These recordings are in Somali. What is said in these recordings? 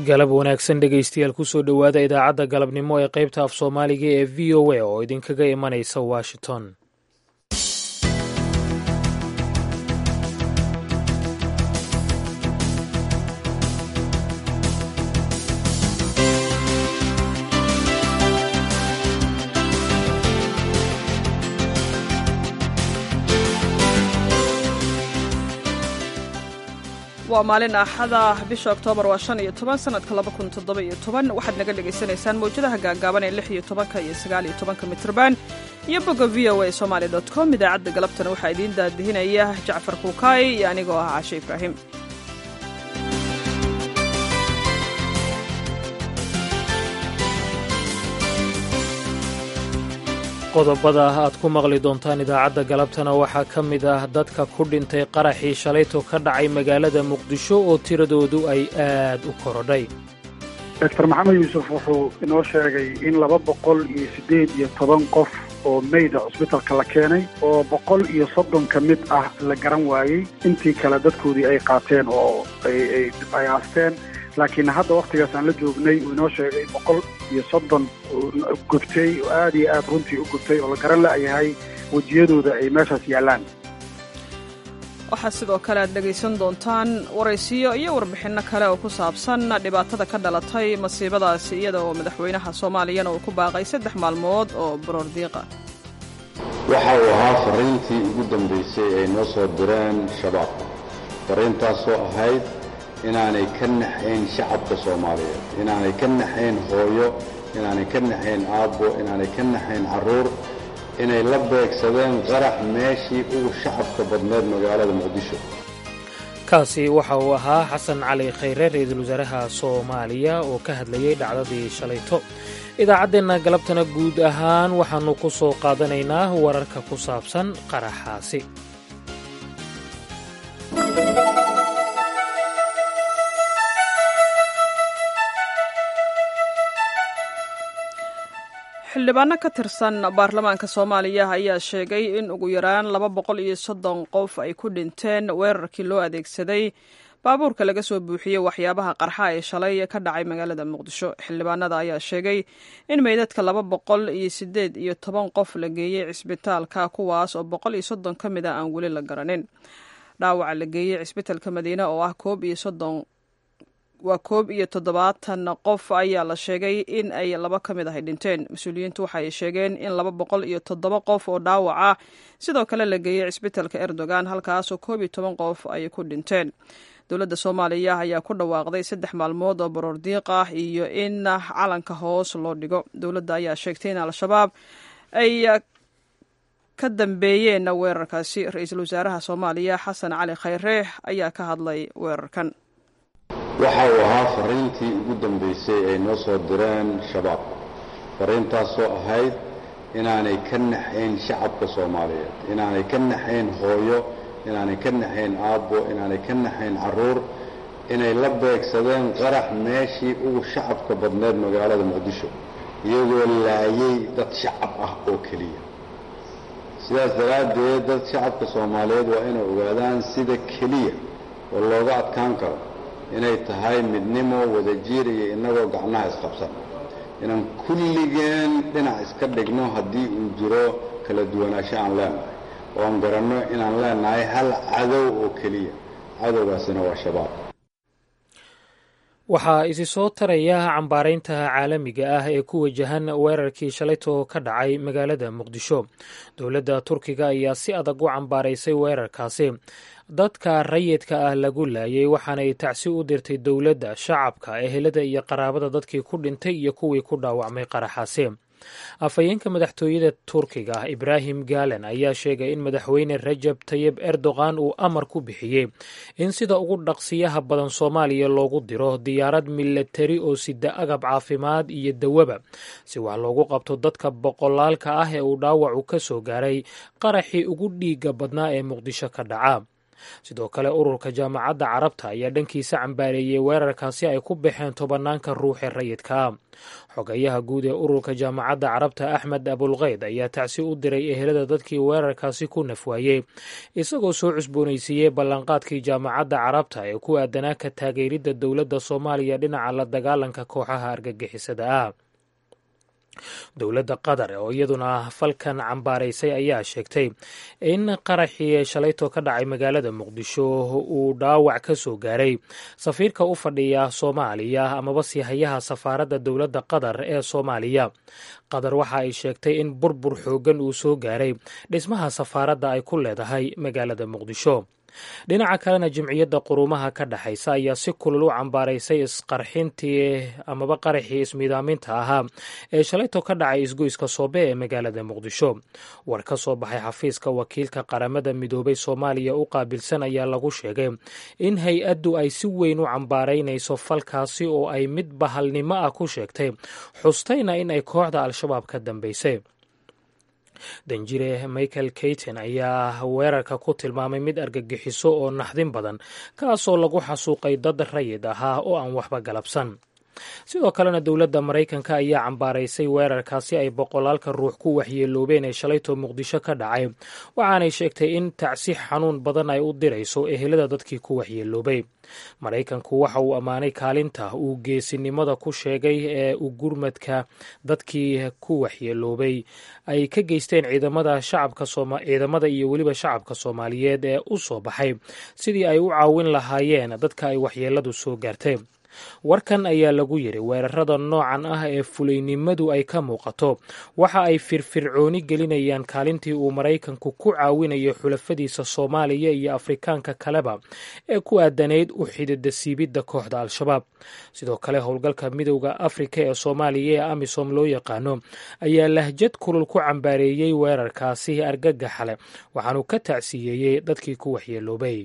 galab wanaagsan dhegaystayaal kusoo dhowaada idaacadda galabnimo ee qaybta af soomaaliga ee v o a oo idinkaga imanaysa washington waa maalin axada bisha oktoobar waa shan iyo toban sanadka laba kun toddoba iyo toban waxaad naga dhagaysanaysaan mawjadaha gaagaaban ee lix iyo tobanka iyo sagaal iyo tobanka mitrban iyo bogga v o a somaali dot com idaacadda galabtana waxaa idiin daadihinaya jacfar kuukaay iyo anigoo ah cashe ibraahim qodobada aad ku maqli doontaan idaacadda galabtana waxaa ka mid ah dadka ku dhintay qaraxii shalayto ka dhacay magaalada muqdisho oo tiradoodu ay aad u korodhay doctor maxamed yuusuf wuxuu inoo sheegay in laba boqol iyo siddeed iyo toban qof oo meyda cusbitalka la keenay oo boqol iyo soddon ka mid ah la garan waayey intii kale dadkoodii ay qaateen oo ay aasteen laakiin hadda wakhtigaas aan la joognay uu inoo sheegay boqol iyo soddon gubtay oo aad iyo aad runtii u gubtay oo la garan la'yahay wejiyadooda ay meeshaas yaallaan waxaa sidoo kale aad dhegaysan doontaan waraysiyo iyo warbixinno kale oo ku saabsan dhibaatada ka dhalatay masiibadaasi iyada oo madaxweynaha soomaaliyana uu ku baaqay saddex maalmood oo baroordiiqa waxa uu ahaa fariintii ugu dambaysay ay noo soo direen shabaab fariintaasoo ahayd inaanay ka naxayn shacabka soomaaliyeed inaanay ka naxayn hooyo inaanay ka naxayn aabbo inaanay ka naxayn carruur inay la beegsadeen qarax meeshii ugu shacabka badneed magaalada muqdisho kaasi waxa uu ahaa xasan cali khayre ra-iisul wasaaraha soomaaliya oo ka hadlayay dhacdadii shalayto idaacaddeenna galabtana guud ahaan waxaannu ku soo qaadanaynaa wararka ku saabsan qaraxaasi xildhibaano ka tirsan baarlamaanka soomaaliya ayaa sheegay in ugu yaraan laba boqol iyo soddon qof ay ku dhinteen weerarkii loo adeegsaday baabuurka laga soo buuxiyey waxyaabaha qarxa ee shalay ka dhacay magaalada muqdisho xildhibaanada ayaa sheegay in meydadka laba boqol iyo siddeed iyo toban qof la geeyey cisbitaalka kuwaas oo boqol iyo soddon ka mid a aan weli la garanin dhaawaca la geeyey cisbitaalka madiine oo ah koob iyo soddon waa koob iyo toddobaatan qof ayaa la sheegay in ay laba ka mid ahay dhinteen mas-uuliyiintu waxaay sheegeen in laba boqol iyo toddoba qof oo dhaawac ah sidoo kale la geeyey cisbitaalka erdogan halkaasoo koob iyo toban qof ay ku dhinteen dowladda soomaaliya ayaa ku dhawaaqday saddex maalmood oo baroordiiq ah iyo in calanka hoos loo dhigo dowladda ayaa sheegtay in al-shabaab ay ka dambeeyeen weerarkaasi ra-iisul wasaaraha soomaaliya xasan cali khayre ayaa ka hadlay weerarkan waxa uu ahaa fariintii ugu dambaysay ay noo soo direen shabaab fariintaasoo ahayd inaanay ka naxayn shacabka soomaaliyeed inaanay ka naxayn hooyo inaanay ka naxayn aabbo inaanay ka naxayn carruur inay la beegsadeen qarax meeshii ugu shacabka badneed magaalada muqdisho iyagoo laayay dad shacab ah oo keliya sidaas daraaddeed dad shacabka soomaaliyeed waa inay ogaadaan sida keliya oo looga adkaan karo inay tahay midnimo wadajiir iyo innagoo gacnaha isqabsan inaan kulligeen dhinac iska dhigno haddii uu jiro kala duwanaansho aan leenahay oo aan garanno inaan leenahay hal cadow oo keliya cadowgaasina waa shabaab waxaa isi soo taraya cambaaraynta caalamiga ah ee ku wajahan weerarkii shalayto ka dhacay magaalada muqdisho dowladda turkiga ayaa si adag u cambaaraysay weerarkaasi dadka rayidka ah lagu laayay waxaanay tacsi u dirtay dowladda shacabka ehelada iyo qaraabada dadkii ku dhintay iyo kuwii ku dhaawacmay qaraxaasi afhayeenka madaxtooyada turkiga ah ibraahim galen ayaa sheegay in madaxweyne rajab tayib erdogan uu amar ku bixiyey in sida ugu dhaqsiyaha badan soomaaliya loogu diro diyaarad milatari oo sida agab caafimaad iyo dawaba si wax loogu qabto dadka boqolaalka ah ee uu dhaawacu ka soo gaaray qaraxii ugu dhiiga badnaa ee muqdisho ka dhaca sidoo kale ururka jaamacadda carabta ayaa dhankiisa cambaareeyey weerarkaasi ay ku baxeen tobanaanka ruuxee rayidkaa xogayaha guud ee ururka jaamacadda carabta axmed abulkeyd ayaa tacsi u diray ehelada dadkii weerarkaasi ku nafwaayey isagoo soo cusboonaysiiyey ballanqaadkii jaamacadda carabta ee ku aadanaa ka taageeridda dowladda soomaaliya dhinaca la dagaalanka kooxaha argagixisada ah dowladda qatar oo iyaduna falkan cambaaraysay ayaa sheegtay in qaraxii shalayto ka dhacay magaalada muqdisho uu dhaawac ka soo gaaray safiirka u fadhiya soomaaliya amaba sihayaha safaaradda dowladda qatar ee soomaaliya qatar waxa ay sheegtay in burbur xooggan uu soo gaaray dhismaha safaaradda ay ku leedahay magaalada muqdisho dhinaca kalena jimciyadda quruumaha ka dhexaysa ayaa si kulul u cambaaraysay isqarxintii amaba qaraxii ismiidaaminta ahaa ee shalayto ka dhacay isgoyska soobe ee magaalada muqdisho war ka soo baxay xafiiska wakiilka qaramada midoobay soomaaliya u qaabilsan ayaa lagu sheegay in hay-addu ay si weyn u cambaaraynayso falkaasi oo ay mid bahalnimo ah ku sheegtay xustayna in ay kooxda al-shabaab ka dambaysay danjire michael kayton ayaa weerarka ku tilmaamay mid argagixiso oo naxdin badan kaasoo lagu xasuuqay dad rayid ahaa oo aan waxba galabsan sidoo kalena dowladda maraykanka ayaa cambaaraysay weerarkaasi ay boqolaalka ruux ku waxyeeloobeen ee shalayto muqdisho ka dhacay waxaanay sheegtay in tacsi xanuun badan ay u dirayso ehelada dadkii ku waxyeeloobay maraykanku waxa uu ammaanay kaalinta uu geesinimada ku sheegay ee u gurmadka dadkii ku waxyeeloobay ay ka geysteen ciidamada shacabka ciidamada iyo weliba shacabka soomaaliyeed ee u soo baxay sidii ay u caawin lahaayeen dadka ay waxyeeladu soo gaartay warkan ayaa lagu yiri weerarada noocan ah ee fulaynimadu ay ka muuqato waxa ay firfircooni gelinayaan kaalintii uu maraykanku ku caawinayo xulafadiisa soomaaliya iyo afrikaanka kaleba ee ku aadanayd u xidida siibidda kooxda al-shabaab sidoo kale howlgalka midowda afrika ee soomaaliya ee amisom loo yaqaano ayaa lahjad kulul ku cambaareeyey weerarkaasi argagaxa leh waxaanu ka tacsiyeeyey dadkii ku waxyeeloobay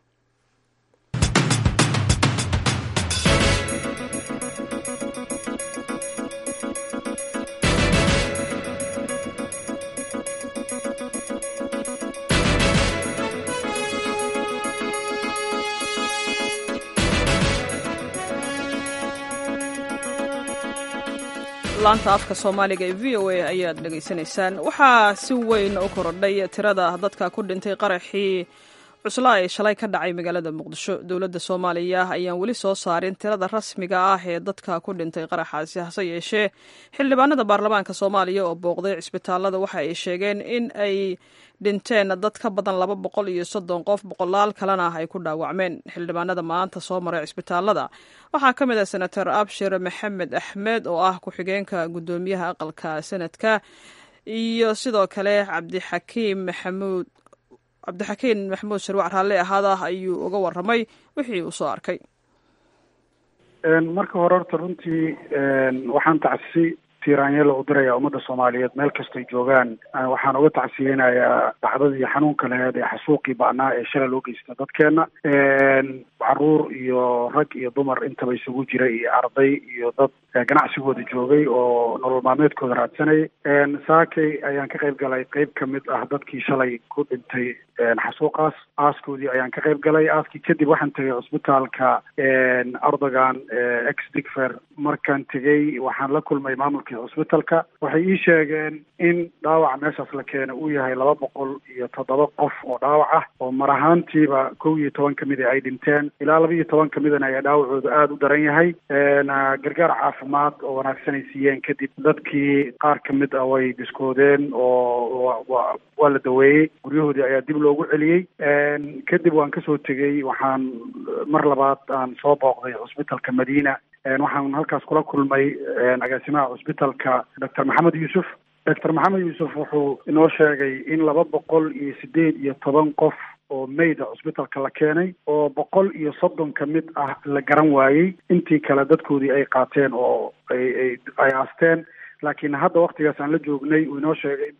laanta afka soomaaliga ee v o a ayaad dhegaysanaysaan waxaa si weyn u korodhay tirada dadka ku dhintay qaraxii cuslaa ee shalay ka dhacay magaalada muqdisho dowladda soomaaliya ayaan weli soo saarin tirada rasmiga ah ee dadka ku dhintay qaraxaasi hase yeeshee xildhibaanada baarlamaanka soomaaliya oo booqday cisbitaalada waxa ay sheegeen in ay dhinteen dad ka badan laba boqol iyo soddon qof boqolaal kalena ay ku dhaawacmeen xildhibaanada maanta soo maray cisbitaalada waxaa ka mid ah senator abshir maxamed axmed oo ah ku-xigeenka guddoomiyaha aqalka sanadka iyo sidoo kale cabdixakiim maxamuud cabdixakiin maxamuud sharwac raalle ahaada ayuu uga waramay wixii uu soo arkay marka hore horta runtii waxaan tacsi tiiraanyela u diraya ummadda soomaaliyeed meel kastoy joogaan waxaan uga tacsiyeynayaa dhacdadii xanuunka laheed ee xasuuqii ba'naa ee shalay loo geysta dadkeena caruur iyo rag iyo dumar intaba isugu jira iyo arday iyo dad ganacsigooda joogay oo nolol maalmeedkooda raadsanayay saakay ayaan ka qayb galay qeyb ka mid ah dadkii shalay ku dhintay xasuuqaas aaskoodii ayaan ka qayb galay aaskii kadib waxaan tegay cusbitaalka erdogan ex digfer markaan tegey waxaan la kulmay maamulkii cusbitalka waxay ii sheegeen in dhaawaca meeshaas la keena uu yahay laba boqol iyo toddoba qof oo dhaawac ah oo mar ahaantiiba kow iyo toban kamida ay dhinteen ilaa laba iyo toban kamidana ayaa dhaawacooda aada u daran yahay gargaar caafimaad oo wanaagsan ay siiyeen kadib dadkii qaar kamid ah way biskoodeen oo waa la daweeyey guryahoodii ayaa dib loogu celiyey kadib waan kasoo tegey waxaan mar labaad aan soo booqday cusbitalka madiina waxaan halkaas kula kulmay agaasimaha cusbitalka doctor maxamed yuusuf doctor maxamed yuusuf wuxuu inoo sheegay in laba boqol iyo sideed iyo toban qof oo mayda cusbitalka la keenay oo boqol iyo soddon ka mid ah la garan waayey intii kale dadkoodii ay qaateen oo ay ay ay aasteen laakiin hadda waktigaas aan la joognay uu inoo sheegay boqol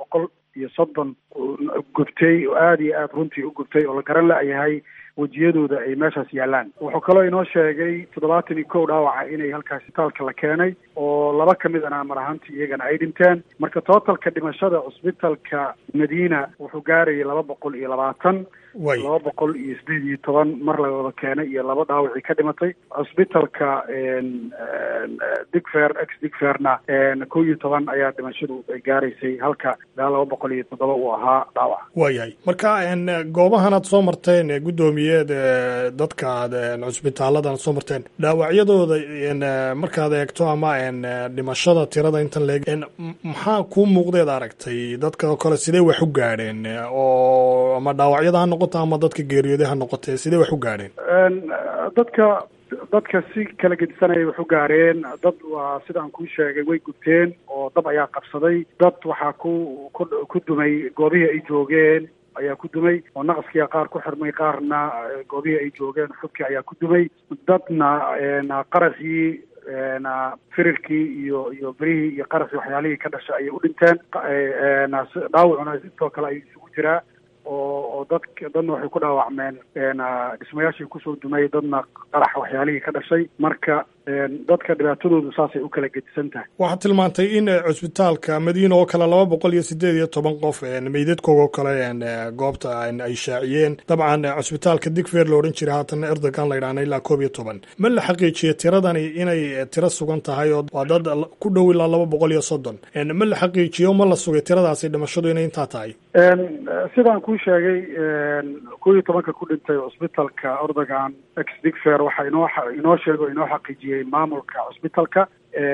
iyo soddon gubtay oo aada iyo aada runtii u gubtay oo la garan la-yahay wejiyadooda ay meeshaas yaalaan wuxuu kaloo inoo sheegay toddobaatan iyo kow dhaawaca inay halkaas isbitaalka la keenay oo laba ka mid ana mar ahaantii iyagana ay dhinteen marka tootalka dhimashada cusbitalka madiina wuxuu gaarayay laba boqol iyo labaatan laba boqol iyo sideed iyo toban mar la wada keenay iyo laba dhaawacii ka dhimatay cusbitalka digfer ex digferna kow iyo toban ayaa dhimashadu ay gaaraysay halka ilaa laba boqol iyo toddoba uu ahaa dhaawac waayahay marka goobahan aad soo marteen guddoomiyeed dadka aad cusbitaaladan soo marteen dhaawacyadooda markaad eegto ama dhimashada tirada intan leeg maxaa kuu muuqdeed aragtay dadka oo kale sidee wax u gaadheen oo ama dhaawacyada ha noqoto ama dadka geeriyooday ha noqotee sidee wax u gaadheen dadka dadka si kala gedisanaya wax u gaareen dad waa sida aan kuu sheegay way gubteen oo dab ayaa qabsaday dad waxaa ku ku ku dumay goobihii ay joogeen ayaa ku dumay oo naqaskiia qaar ku xirmay qaarna goobihii ay joogeen xubkii ayaa ku dumay dadna qarasii firirkii iyo iyo berihii iyo qarasii waxyaalihii ka dhashay ayay u dhinteen dhaawacuna sidoo kale ay isugu jiraa oo oo dad dadna waxay ku dhaawacmeen dhismayaashii kusoo dumay dadna qarax waxyaalihii ka dhashay marka dadka dhibaatadoodu saasay u kala gedisan tahay waxaad tilmaantay in cusbitaalka madiina oo kale laba boqol iyo sideed iyo toban qof meydadkooga oo kale goobta ay shaaciyeen dabcan cusbitaalka digfer la odhan jiray haatan erdogan la ydhahna ilaa koob iyo toban ma la xaqiijiye tiradani inay tiro sugan tahay oo waa dad ku dhow ilaa laba boqol iyo soddon ma la xaqiijiyo ma la sugay tiradaasi dhimashadu inay intaa tahay sidaan kuu sheegay kow iyo tobanka ku dhintay cusbitalka erdogan ex digfer waxaa inoo inoo sheega o inoo xaqiijiyey maamulka cusbitalka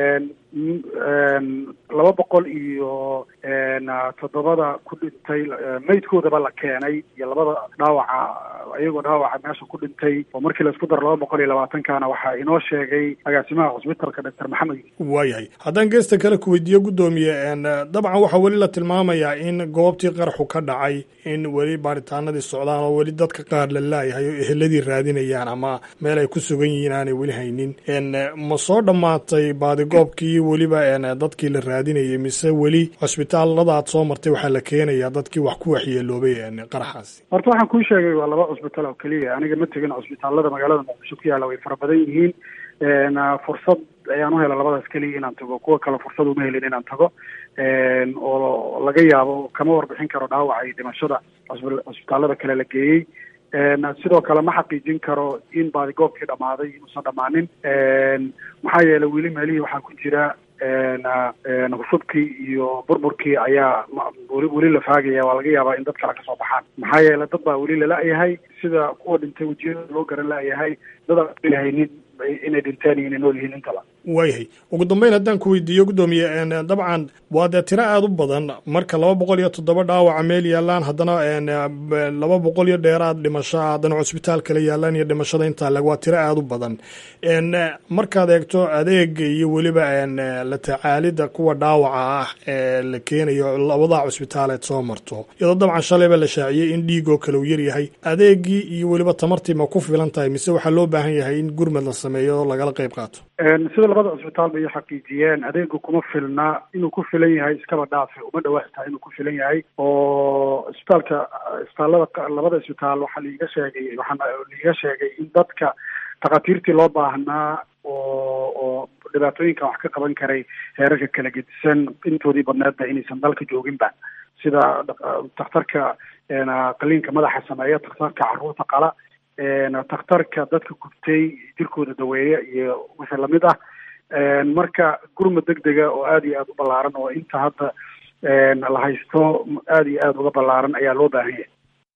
laba boqol iyo toddobada ku dhintay meydkoodaba la keenay iyo labada dhaawaca iyagoo dhaawaca meesha ku dhintay oo markii laisku daro laba boqol iyo labaatankana waxaa inoo sheegay agaasimaha cusbitalka doctor maxamed waayahay haddaan geesta kale ku weydiiyo guddoomiye dabcan waxaa weli la tilmaamayaa in goobtii qaraxu ka dhacay in weli baaritaanadii socdaan oo weli dadka qaar la laayahay oo eheladii raadinayaan ama meel ay ku sugan yihiin aanay weli haynin ma soo dhammaatay baadigoobkii weliba dadkii la raadinayay mise weli cusbitaalada aad soo martay waxaa la keenayaa dadkii wax ku waxyeeloobay qaraxaasi horta waxaan kuu sheegay waa laba cusbitaal oo keliya aniga ma tegin cusbitaalada magaalada muqdisho ku yaalla way fara badan yihiin fursad ayaan u hela labadaas keliya inaan tago kuwa kale fursad uma helin inaan tago oo laga yaabo kama warbixin karo dhaawaca iyo dhimashada cusbitaalada kale la geeyey sidoo kale ma xaqiijin karo in baadigoobkii dhammaaday inuusan dhammaanin maxaa yeelay weli meelihii waxaa ku jira husubkii iyo burburkii ayaa weli weli la faagaya waa laga yaabaa in dad kale kasoo baxaan maxaa yeelay dad baa weli lala-yahay sida kuwa dhintay wejiyada loo garan la-yahay dad aan lahaynin inay dhinteen iyo inay nool yihiin intaba waayahay ugu dambeyn haddaan ku weydiiyo guddoomiye dabcan waa dee tiro aada u badan marka laba boqol iyo toddoba dhaawaca meel yaalaan haddana laba boqol iyo dheeraad dhimasho haddana cusbitaal kale yaalaan iyo dhimashada intaa leg waa tiro aada u badan markaad eegto adeega iyo weliba la tacaalida kuwa dhaawaca ah ee la keenayo labada cusbitaaleed soo marto iyadoo dabcan shalayba la shaaciyey in dhiigoo kale uu yaryahay adeegii iyo weliba tamartii ma ku filan tahay mise waxaa loo baahan yahay in gurmad la sameeyo oo lagala qayb qaato sida labada cusbitaal bay xaqiijiyeen adeegu kuma filna inuu ku filan yahay iskaba dhaafe uma dhawaataa inuu ku filan yahay oo isbitaalka isbitaallada labada isbitaal waxaa liiga sheegay waxaa liiga sheegay in dadka takhaatiirtii loo baahnaa oo oo dhibaatooyinkan wax ka qaban karay heerarka kala gedisan intoodii badneedba inaysan dalka jooginba sida takhtarka qaliinka madaxa sameeya takhtarka carruurta qala takhtarka dadka gubtay jirkooda daweeya iyo wixii lamid ah marka gurmad deg dega oo aada iyo aada u ballaaran oo inta hadda la haysto aada iyo aada uga ballaaran ayaa loo baahan yahay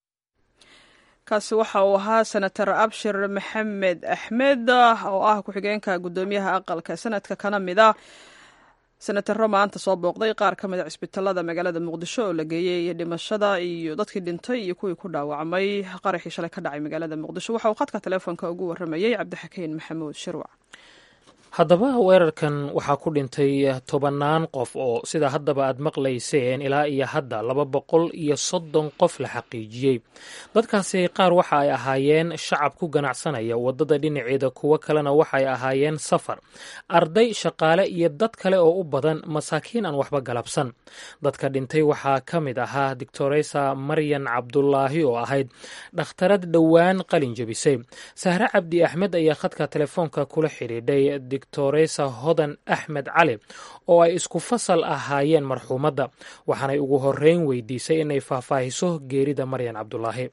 kaasi waxa uu ahaa senator abshir maxamed axmed oo ah ku-xigeenka guddoomiyaha aqalka sanadka kana mid a senataro maanta soo booqday qaar ka mid a cisbitaalada magaalada muqdisho oo la geeyey dhimashada iyo dadkii dhintay iyo kuwii ku dhaawacmay qaraxii shalay ka dhacay magaalada muqdisho waxa uu khadka teleefonka ugu waramayey cabdixakiin maxamuud shirwac haddaba weerarkan waxaa ku dhintay tobannaan qof oo sida haddaba aad maqlayseen ilaa iyo hadda laba boqol iyo soddon qof la xaqiijiyey dadkaasi qaar waxa ay ahaayeen shacab ku ganacsanaya waddada dhinaceeda kuwo kalena waxay ahaayeen safar arday shaqaale iyo dad kale oo u badan masaakiin aan waxba galabsan dadka dhintay waxaa ka mid ahaa doctoresa maryan cabdulaahi oo ahayd dhakhtarad dhowaan qalin jebisay sahre cabdi axmed ayaa khadka telefoonka kula xidhiidhay doctoresa hodan axmed cali oo ay isku fasal ahaayeen marxuumadda waxaanay ugu horeyn weydiisay inay faahfaahiso geerida maryan cabdulaahi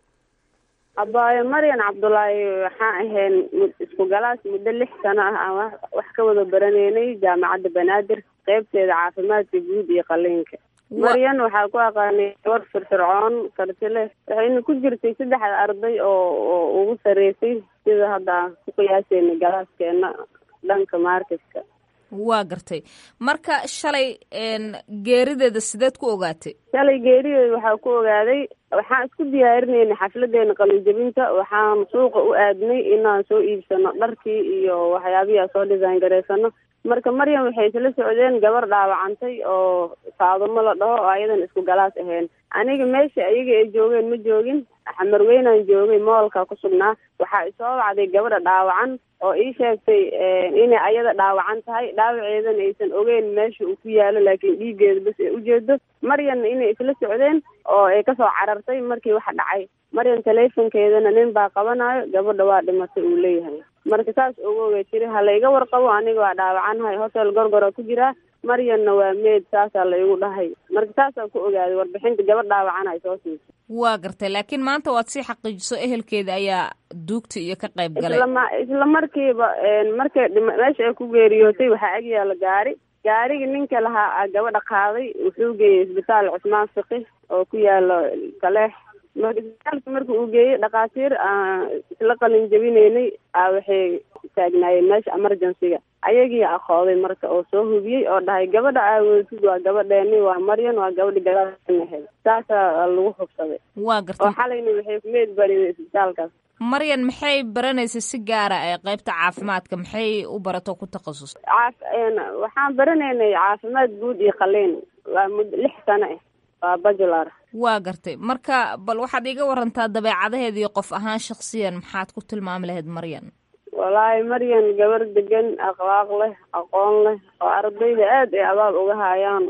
abaayo maryan cabdulaahi waxaan ahayn isku galaas muddo lix sano ah aan wax ka wada baraneynay jaamacadda banaadir qeybteeda caafimaadka guud iyo qaliinka maryan waxaa ku aqaanay gabar firfircoon karti leh waxayna ku jirtay saddexda arday oo oo ugu sareysay sida hadda aan ku qiyaaseyna galaaskeena dhanka marketka waa gartay marka shalay geerideeda sideed ku ogaatay shalay geerideeda waxaa ku ogaaday waxaan isku diyaarinayna xafladeena qalinjabinta waxaan suuqa u aadnay inaan soo iibsano dharkii iyo waxyaabihi aan soo design garaysano marka maryam waxay isla socdeen gabar dhaawacantay oo faadumo la dhaho oo ayadan isku galaas ahayn aniga meesha ayaga ay joogeen ma joogin xamarweynaan joogay moolka ku sugnaa waxaa isoo wacday gabadha dhaawacan oo ii sheegtay inay ayada dhaawacan tahay dhaawaceedana aysan ogeyn meesha uu ku yaalo laakiin dhiiggeeda bas ay ujeedo maryanna inay isla socdeen oo ay kasoo carartay markii waxa dhacay maryan taleefonkeedana nin baa qabanayo gabadha waa dhimatay uu leeyahay marka saas ogoogay tiri ha layga warqabo aniga waa dhaawacanahay hotel gorgora ku jiraa maryanna waa meed saasaa la igu dhahay marka saasaan ku ogaaday warbixinta gabadh dhaawacan ay soo siisay waa gartay laakiin maanta waad sii xaqiijiso ehelkeeda ayaa duugta iyo ka qayb galay islama isla markiiba markay dhima meesha ay ku geeriyootay waxaa agyaala gaari gaariga ninka lahaa gabadha qaaday wuxuu geeyey isbitaal cusmaan fiqi oo ku yaalo kaleex marka isbitaalka marka uu geeyey dhakhaatiir isla qalin jabinaynay a waxay taagnaayeen meesha emergencyga ayagii aqooday marka oo soo hubiyey oo dhahay gabadha aawoodsid waa gabadheeni waa maryan waa gabadhi galaanahed saasaa lagu hubsaday waa gartay oo xalayna waxay kumeed barinay isbitaalkaas maryan maxay baranaysa si gaara ee qeybta caafimaadka maxay u barato ku takhasus caaf waxaan baranaynay caafimaad guud iyo qaliin waa mud lix sano ah waa bajular waa gartay marka bal waxaad iiga warantaa dabeecadaheeda iyo qof ahaan shaksiyan maxaad ku tilmaami lahayd maryan wallaahi maryan gabar degan akhlaaq leh aqoon leh oo ardayda aad ay abaal uga haayaan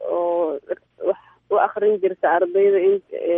oo wax u akrin jirta ardayda in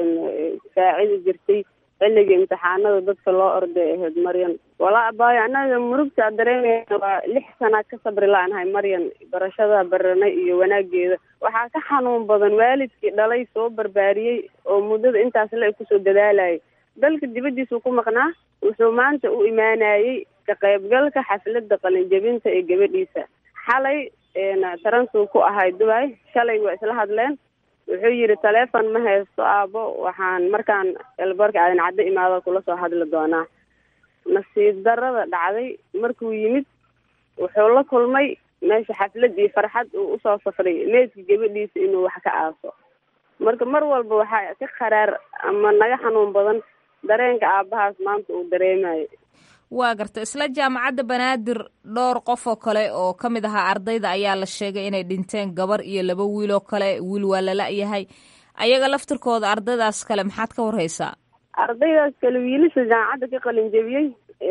saacidi jirtay xilliga imtixaanada dadka loo orday ahayd maryan walaa abaayo annaga murugta dareemeyna waa lix sanaad ka sabri la-nahay maryan barashada baranay iyo wanaageeda waxaa ka xanuun badan waalidkii dhalay soo barbaariyey oo muddada intaas le kusoo dadaalayay dalka dibaddiisuu ku maqnaa wuxuu maanta u imaanayey ka qaybgalka xafladda qalinjabinta ee gabadhiisa xalay taransuu ku ahay dubai shalay waa isla hadleen wuxuu yidhi taleefon ma haysto aabo waxaan markaan elbarka aadan caddo imaado kula soo hadli doonaa nasiib darada dhacday markuu yimid wuxuu la kulmay meesha xaflad iyo farxad uu usoo safray meedka gabadhiisa inuu wax ka aaso marka mar walba waxaa ka qaraar ama naga xanuun badan dareenka aabahaas maanta uu dareemayo waa garta isla jaamacadda banaadir dhowr qof oo kale oo ka mid ahaa ardayda ayaa la sheegay inay dhinteen gabar iyo laba wiil oo kale wiil waa lala-yahay ayaga laftirkooda ardaydaas kale maxaad ka warhaysaa ardaydaas kale wiilasha jaamacadda ka qalin jebiyey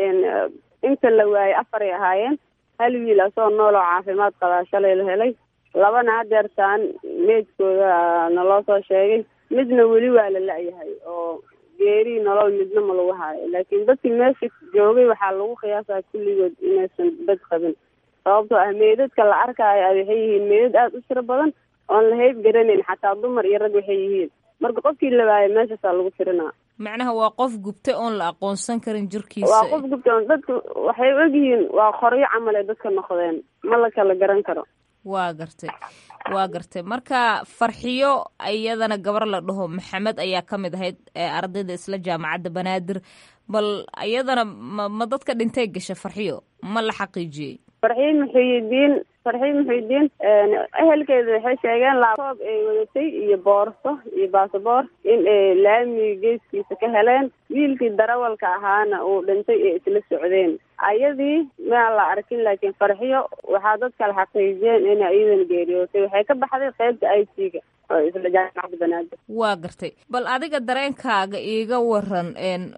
inta la waayey afaray ahaayeen hal wiil asoo nool oo caafimaad qabaa shalay la helay labana hadeertaan meedkooda naloo soo sheegay midna weli waa la la-yahay oo geeri nolol midna ma lagu haayo laakiin dadkii meesha joogay waxaa lagu qiyaasaa kulligood inaysan bad qabin sababtoo ah meedadka la arkaayo waxay yihiin meedad aada u tiro badan oon la hayb garanayn xataa dumar iyo rag waxay yihiin marka qofkii la waayo meeshaasaa lagu tirinaa macnaha waa qof gubtay oon la aqoonsan karin jirkiisa waa qof gubtay oon dadka waxay ogyihiin waa qoryo camal ay dadka noqdeen ma la kala garan karo waa gartay waa gartay marka farxiyo iyadana gabar la dhaho maxamed ayaa ka mid ahayd ardayda isla jaamacadda banaadir bal iyadana ma ma dadka dhintay gasha farxiyo ma la xaqiijiyey farxiye muxiyidiin farxiye muxiyidiin ehelkeeda waxay sheegeen laabtoob ay wadatay iyo boorso iyo baasaboor in ay laamiga geeskiisa ka heleen wiilkii darawalka ahaana uu dhintay ee isla socdeen ayadii maan la arkin laakiin farxiyo waxaa dad kale xaqiijiyeen inay iyadan geeriyootay waxay ka baxday qeybta i t ga oo isla jaamacadda banaadir waa gartay bal adiga dareenkaaga iiga waran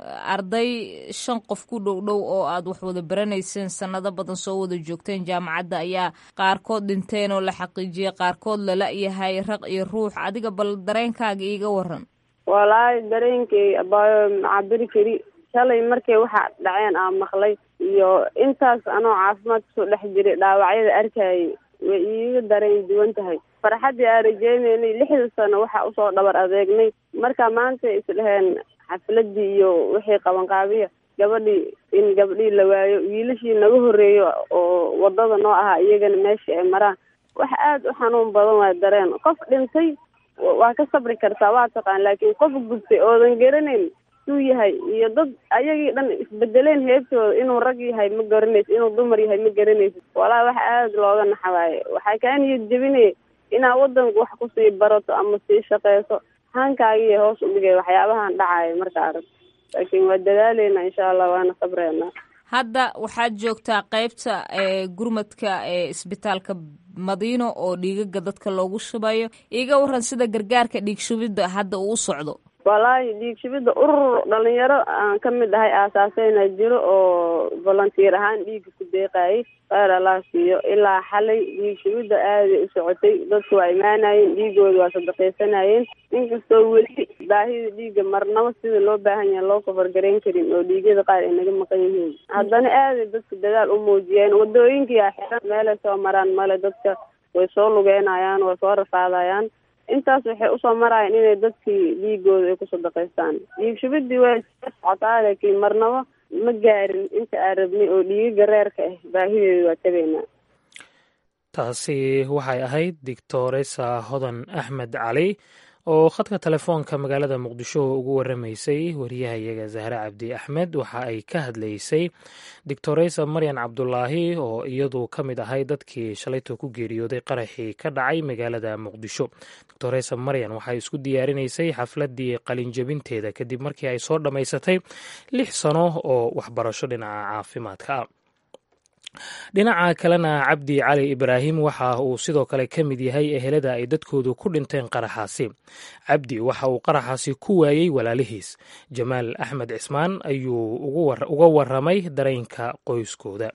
arday shan qof ku dhow dhow oo aad wax wada baranayseen sanado badan soo wada joogteen jaamacadda ayaa qaarkood dhinteen oo la xaqiijiyey qaarkood lala yahay raq iyo ruux adiga bal dareenkaaga iiga waran walaahi dareenkay abaayo macabiri kari shalay markay waxa dhaceen aan maqlay iyo intaas anoo caafimaad kusoo dhex jiray dhaawacyada arkayay way iiga dareen duwan tahay farxaddii aan rajeynaynay lixda sano waxa usoo dhabar adeegnay marka maanta isdheheen xafladii iyo wixii qabanqaabiya gabadhii in gabadhii la waayo wiilashii naga horreeyo oo wadada noo ahaa iyagana meeshii ay maraan wax aada u xanuun badan waa dareen qof dhintay waa ka sabri kartaa waa taqaan laakiin qof gubtay oodan garanayn suu yahay iyo dad ayagii dhan isbedeleen heebtooda inuu rag yahay ma garanaysid inuu dumar yahay ma garanaysid walaa wax aada looga naxawaaye waxaa kaa niyad jebinaya inaad wadanka wax kusii barato ama sii shaqeyso hankaagiiyo hoos u dhigay waxyaabahan dhacayo marka arag laakiin waa dadaaleyna insha allah waana sabreynaa hadda waxaad joogtaa qeybta gurmadka ee isbitaalka madiino oo dhiigaga dadka loogu shubayo iiga waran sida gargaarka dhiig shubidda hadda uu u socdo walaahi dhiig shubidda urur dhalinyaro aan ka mid ahay aasaaseyna jiro oo volunteer ahaan dhiigga ku deeqayay kheyr allah siiyo ilaa xalay dhiig shubidda aaday u socotay dadku waa imaanayeen dhiigooda waa sadaqaysanayeen inkastoo weli baahida dhiigga marnabo sida loo baahan yahay loo kafargarayn karin oo dhiigyada qaar ay naga maqan yihiin haddana aaday dadka dadaal u muujiyeen wadooyinkiyaa xiran meelay soo maraan male dadka way soo lugeynayaan way soo rafaadayaan intaas waxay usoo marayaan inay dadkii dhiigooda ay ku sadaqaystaan dhiig shubidii way socotaa laakiin marnabo ma gaarin inta aan rabnay oo dhiigaga reerka ah baahideeda waa tabaynaa taasi waxay ahayd doctoresa hodan axmed cali oo khadka telefoonka magaalada muqdisho ugu waramaysay wariyahayaga zahre cabdi axmed waxa ay ka hadlaysay doctoresa maryan cabdulaahi oo iyadu ka mid ahay dadkii shalayto ku geeriyooday qaraxii ka dhacay magaalada muqdisho doctoresa maryan waxay isku diyaarinaysay xafladii qalinjabinteeda kadib markii ay soo dhammaysatay lix sano oo waxbarasho dhinaca caafimaadka ah dhinaca kalena cabdi cali ibraahim waxa uu sidoo kale ka mid yahay ehelada ay dadkoodu ku dhinteen qaraxaasi cabdi waxa uu qaraxaasi ku waayey walaalihiis jamaal axmed cismaan ayuu uga waramay dareenka qoyskooda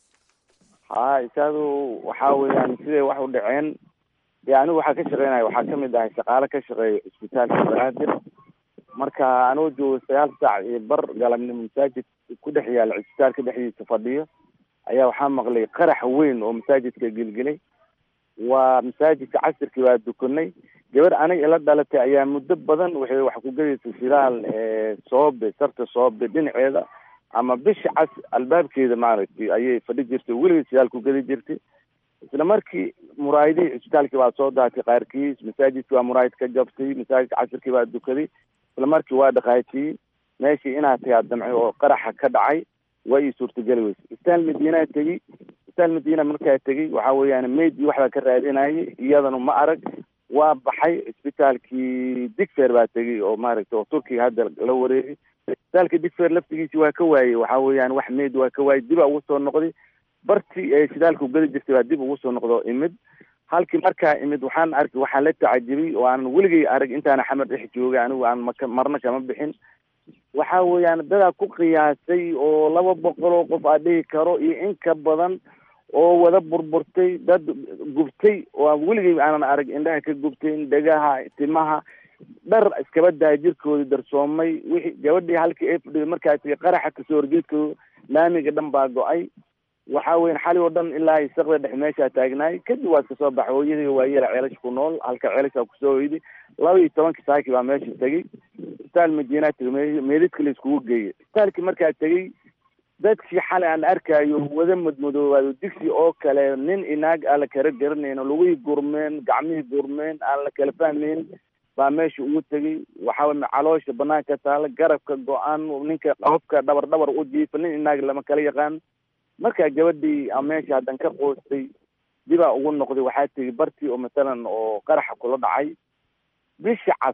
ha isaadu waxaa weeyaan siday wax u dhaceen dee anigu waxaa ka shaqeynaya waxaa kamid ahay shaqaale ka shaqeeya isbitaalka banaadir marka anuu joogo sagaal saac iyo bar galabnimo masaajid ku dhex yaala isbitaalka dhexdiisa fadhiyo ayaa waxaa maqlay qarax weyn oo masaajidka gelgelay waa masaajidka casirkii waa dukanay gabar aniga ila dhalatay ayaa muddo badan waxay wax ku gadaysay shidaal soobe sarta soobe dhinaceeda ama bisha cas albaabkeeda maaragtay ayay fadhi jirtay weligeed shidaal ku gadi jirtay isla markii muraayadihii cisbitaalkii baa soo daatay qaarkiis masaajidkii waa muraayad ka jabtay masaajidka casirkii baa dukaday isla markii waa dhaqaajiyey meeshii inaad tagaa damcay oo qaraxa ka dhacay waa ii suurtageli weyse isbitaal madiinaa tegey isbitaal madiina markaa tegey waxa weeyaan meydii waxbaa ka raadinayay iyadana ma arag waa baxay isbitaalkii digfer baa tegey oo maaragtay oo turkiga hadda la wareegay isbitaalka digfer laftigiisi waa ka waayey waxa weeyaan wax meyd waa ka waayey dibaa ugu soo noqday bartii ee shidaalka ugadi jirtay baa dib ugu soo noqda oo imid halkii markaa imid waxaan arkay waxaa la tacajibay oo aan weligay arag intaana xamar dhex joogay anigu aan maka marna kama bixin waxa weeyaan dadaa ku qiyaasay oo laba boqol oo qof aa dhihi karo iyo in ka badan oo wada burburtay dad gubtay oo weligay aanan arag indhaha ka gubtay dhegaha timaha dhar iskaba daa jirkoodii darsoomay wixii gabadhii halkii ay fadhiday markaa tii qaraxa kasoo horjeedkooda laamiga dhan baa go-ay waxa weyan xali oo dhan ilaa isaqda dhex meeshaa taagnaay kadib waa iska soo baxay hooyadii waa yara ceelash ku nool halka ceelashaa kusoo hoyday laba iyo tobankii saaki baa meesha tegey isbitaal madiinaa tegay meedadka la iskugu geeyay isbitaalkii markaa tegey dadkii xalay aan arkaayo wada madmadoobaado digsi oo kale nin inaag aan la kala garanayno lugihii gurmeen gacmihii gurmeen aan la kala fahmayn baa meesha ugu tegey waxaa caloosha banaanka taala garabka go-aan ninka qofka dhabar dhabar u jiifa nin inaag lama kala yaqaan markaa gabadhii a meesha haddan ka qoostay dibaa ugu noqday waxaa tegi bartii oo masalan oo qaraxa kula dhacay bisha cas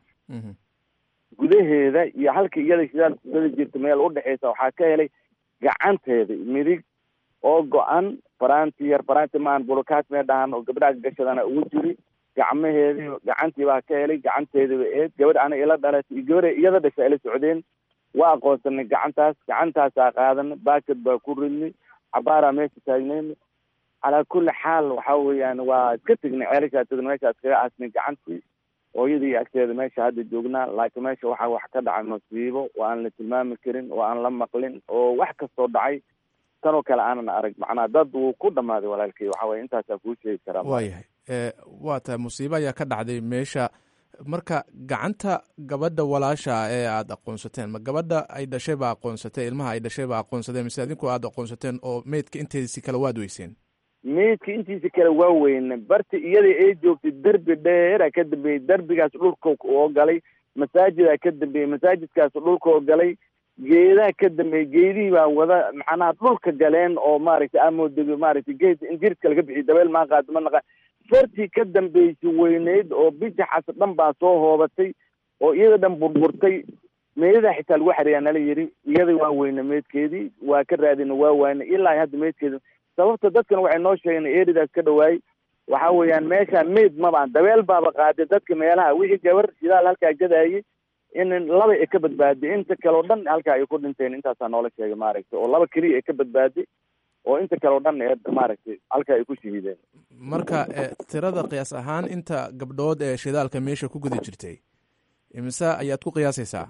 gudaheeda iyo halka iyada shidaalka kusada jirta meel udhexeysa waxaa ka helay gacanteeda midig oo go-an faraanti yar faraanti maan burukaat mee dhahan oo gabdhaha gashadana ugu jiri gacmaheedi gacantii baa ka helay gacanteediba eed gabadh ana ila dhalatay iyo gabadha iyada dhasha ila socdeen waa aqoonsanay gacantaas gacantaasaa qaadanay baakad baa ku ridnay cabaaraa meesha taagneyn calaa kulli xaal waxa weeyaan waa iska tegnay ceelashaa tegna meesha iskaga aasnay gacantii hooyadii agteeda meesha hadda joognaa laakiin meesha waxaa wax ka dhacay masiibo oo aan la tilmaami karin oo aan la maqlin oo wax kastoo dhacay tanoo kale aanan arag macnaa dad wuu ku dhammaaday walaalkay waxa weye intaasaa kuu sheegi karaa waayahay waa tahay musiibo ayaa ka dhacday meesha marka gacanta gabadha walaasha ee aada aqoonsateen ma gabadha ay dhashay baa aqoonsatay ilmaha ay dhashay baa aqoonsateen mise adinku aada aqoonsateen oo meydka inteedisi kale waad weyseen meydka intiisa kale waa weyne barta iyada ay joogtay derbi dheera ka dambeeyey derbigaas dhulka oo galay masaajidaa ka dambeeyey masaajidkaas dhulka oo galay geedaa ka dambeeyey geedihii baa wada macnaha dhulka galeen oo maaragtay amoodego maaragtay geed injirka laga bixiy dabeel maa qaado ma naqa fartii ka dambeysay weyneyd oo bijaxas dhan baa soo hoobatay oo iyada dhan burburtay meedadaa xitaa lagu xareeyaa nala yidhi iyada waa weyne meydkeedii waa ka raadina waa waayna ilaa hadda meydkeedi sababta dadkan waxay noo sheegeen eridaas ka dhawaayey waxa weeyaan meeshaan meyd mabaan dabeel baaba qaaday dadka meelaha wixii gabar shidaal halkaa gadaayay in laba ay ka badbaaday inta kale o dhan halkaa ay ku dhinteen intaasaa noola sheegay maaragtay oo laba keliya ay ka badbaaday oo inta kale o dhan ee maaragtay halkaa ay ku shahiideen marka tirada qiyaas ahaan inta gabdhood ee shidaalka meesha ku guda jirtay imise ayaad ku qiyaasaysaa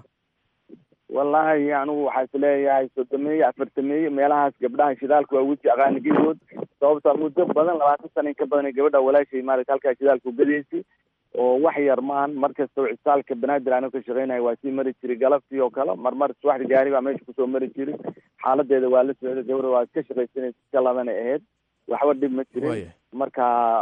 wallahi anigu waxaa is leeyahay soddomeeye afartameeye meelahaas gabdhaha shidaalka waa weji aqaani gedood sababtaa muddo badan labaatan sana in ka badan gabadha walaashay maarata halkaa shidaalka ugadaysay oo wax yar maahan markasta cisaalka banaadir anigo ka shaqeynaya waa sii mari jiray galabtii oo kale marmar subaxda gaari baa meesha kusoo mari jiray xaaladeeda waa la socday gabadha waa iska shaqaysanaysa iska labanay ahayd waxba dhib ma jirin marka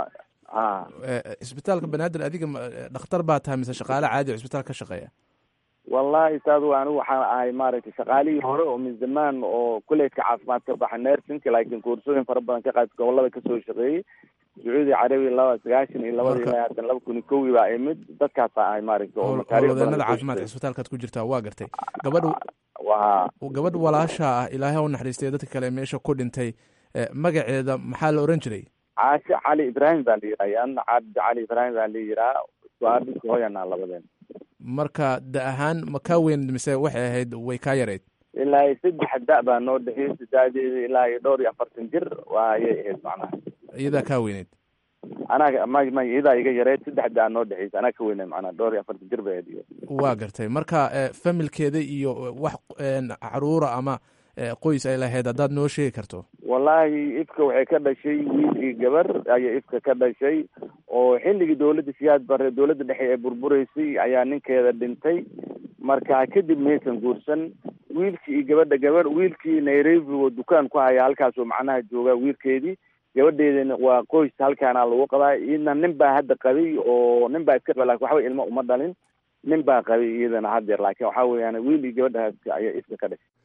a isbitaalka banaadir adiga dhakhtar baa tahay mise shaqaale caadi o isbitaal ka shaqeeya wallahi saadu anigu waxaan ahay maaragtay shaqaalihii hore oo min zamaan oo kuleedka caafimaad ka baxa nersinka laakiin koorsooyin fara badan ka qaad gobolada kasoo shaqeeyey sacuudi carabiya laba sagaashan iyo labada ilaa hadan laba kun iyo kowi baa imid dadkaasaa ahay maaragtay oo howlwadeenada caafimaadka isbitaalkaad ku jirtaa waa gartay gabadh wa gabadh walaasha ah ilaahay u naxariistay dadka kale meesha ku dhintay magaceeda maxaa la oran jiray caashe cali ibraahim baa la yidhaha yaana cabdi cali ibraahim baa la yidhaha suaabinka hooyanaa labadeen marka da ahaan ma kaa weyn mise waxay ahayd way kaa yareyd ilaa iyo saddex da- baa noo dhexeysay daadeeda ilaa iyo dhowr iyo afartan jir waa ayay ahayd macnaha iyadaa kaa weyneyd anaga may may iyadaa iga yareyd saddex da- noo dhexeysay anaa ka weyneyd macnaha dhowr iyo afartan jir bay ahayd waa gartay marka familkeeda iyo wax caruura ama qoys ay lahayd haddaad noo sheegi karto wallahi ifka waxay ka dhashay wiilkii gabar ayaa ifka ka dhashay oo xilligii dawladda siyaad bare dawladda dhexe ee burbureysay ayaa ninkeeda dhintay marka kadib maysan guursan wiilkii iyo gabadha gabar wiilkii nairobi oo dukaan ku haya halkaasoo macnaha jooga wiilkeedii gabadheedana waa qoys halkaana lagu qabaa iyadna nin baa hadda qabay oo nin baa iska qaba lakin waxba ilmo uma dhalin nin baa qabay iyadana haddeer laakiin waxa weeyaan wiil iyo gabadhaas ayaa ifka ka dhashay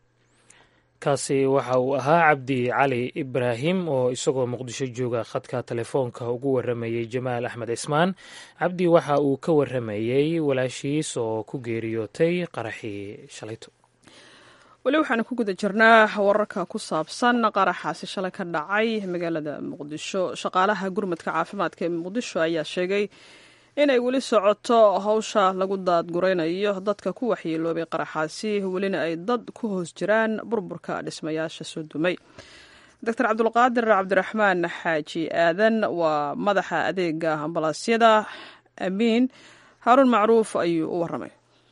kaasi waxa uu ahaa cabdi cali ibraahim oo isagoo muqdisho jooga khadka telefoonka ugu waramayey jamaal axmed cismaan cabdi waxa uu ka waramayey walaashiis oo ku geeriyootay qaraxii shalayto weli waxaanu ku guda jirnaa wararka ku saabsan qaraxaasi shalay ka dhacay magaalada muqdisho shaqaalaha gurmadka caafimaadka ee muqdisho ayaa sheegay inay weli socoto hawsha lagu daadguraynayo dadka ku waxyeeloobay qaraxaasi welina ay dad ku hoos jiraan burburka dhismayaasha soo dumay doctor cabdulqaadir cabdiraxmaan xaaji aadan waa madaxa adeega ambalaasyada amiin haaruun macruuf ayuu u waramay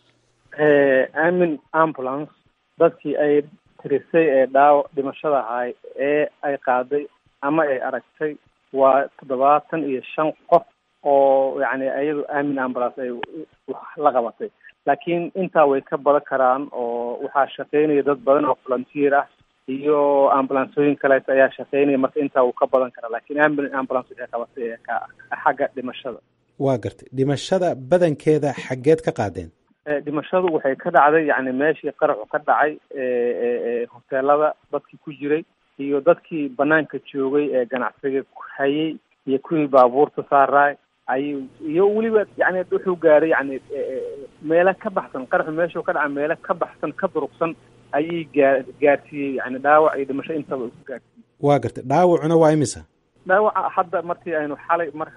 amin ambulance dadkii ay tirisay ee dhaaw dhimashada ahay ee ay qaaday ama ay aragtay waa toddobaatan iyo shan qof oo yani ayadu amin ambulance ay la qabatay laakiin intaa way ka badan karaan oo waxaa shaqeynaya dad badan oo volunteer ah iyo ambulansooyin kaleeto ayaa shaqeynaya marka intaa wuu ka badan karaa lakiin amin ambulance waxay qabatay xagga dhimashada waa gartay dhimashada badankeeda xaggeed ka qaadeen dhimashadu waxay ka dhacday yani meeshii qaraxu ka dhacay hoteelada dadkii ku jiray iyo dadkii banaanka joogay ee ganacsiga hayay iyo kuwii baabuurta saaraay ayuu iyo weliba yani wuxuu gaaray yani meelo ka baxsan qaraxu meeshuu ka dhaca meelo ka baxsan ka durugsan ayay gaa gaarsiiyey yani dhaawac iyo dhimasho intaba ku gaarsiiyey waa gartay dhaawacuna waa imisa dhaawaca hadda markii aynu xalay marka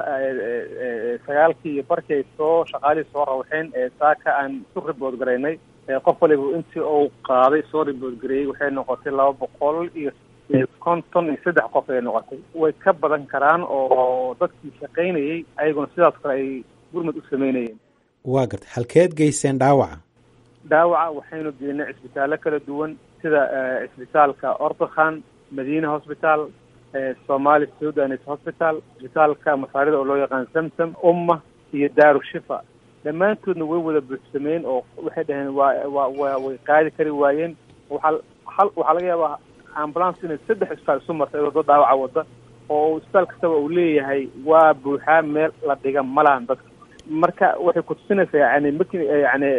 sagaalkii iyo barkii ay soo shaqaalihii soo rawxeen saaka aan isu ribood garaynay qof waliba intii uu qaaday soo ribood gareeyey waxay noqotay laba boqol iyo konton iyo saddex qof ay noqotay way ka badan karaan oo dadkii shaqaynayey ayaguna sidaas kale ay gurmad u sameynayeen waa gartay halkeed geyseen dhaawaca dhaawaca waxaynu geynay cisbitaallo kala duwan sida cisbitaalka ortokhan madiina hosbitaal somali sudanis hospital cisbitaalka masaarida oo loo yaqaan samsam umma iyo daaru shifa dhammaantoodna way wada buuxsameen oo waxay dhaheen waa waa waa way qaadi kari waayeen waxaa hal waxaa laga yaabaa ambulance inay saddex isbitaal isu martay iyadoo dad dhaawaca wada oo isbitaal kastaba uu leeyahay waa buuxaa meel la dhiga malahan dadka marka waxay kutusinaysaa yani marki yani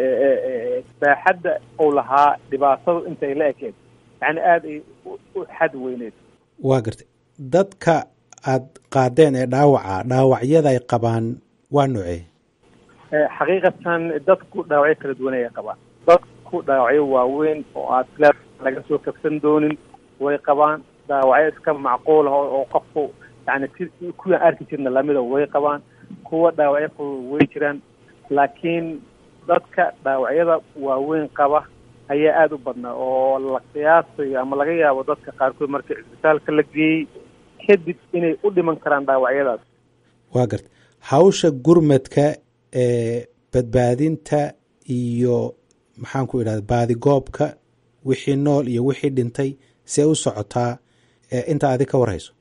baaxadda uu lahaa dhibaatadu intay la ekeed yani aada ay u xad weyneed waa gartay dadka aad qaadeen ee dhaawaca dhaawacyada ay qabaan waa noocee xaqiiqatan dadku dhaawacyo kala duwan ayay qabaan dadku dhaawacyo waaweyn oo aad la laga soo kabsan doonin way qabaan dhaawacyo iska macquul ah oo qofku yani si kuwaan arki jirna lamida way qabaan kuwa dhaawacyo fudud way jiraan laakiin dadka dhaawacyada waaweyn qaba ayaa aada u badnaa oo la qiyaasayo ama laga yaabo dadka qaarkood markii cisbitaalka la geeyey kadib inay u dhiman karaan dhaawacyadaas waa garta hawsha gurmadka ee badbaadinta iyo maxaan ku idhahda baadigoobka wixii nool iyo wixii dhintay see u socotaa inta adi ka warhayso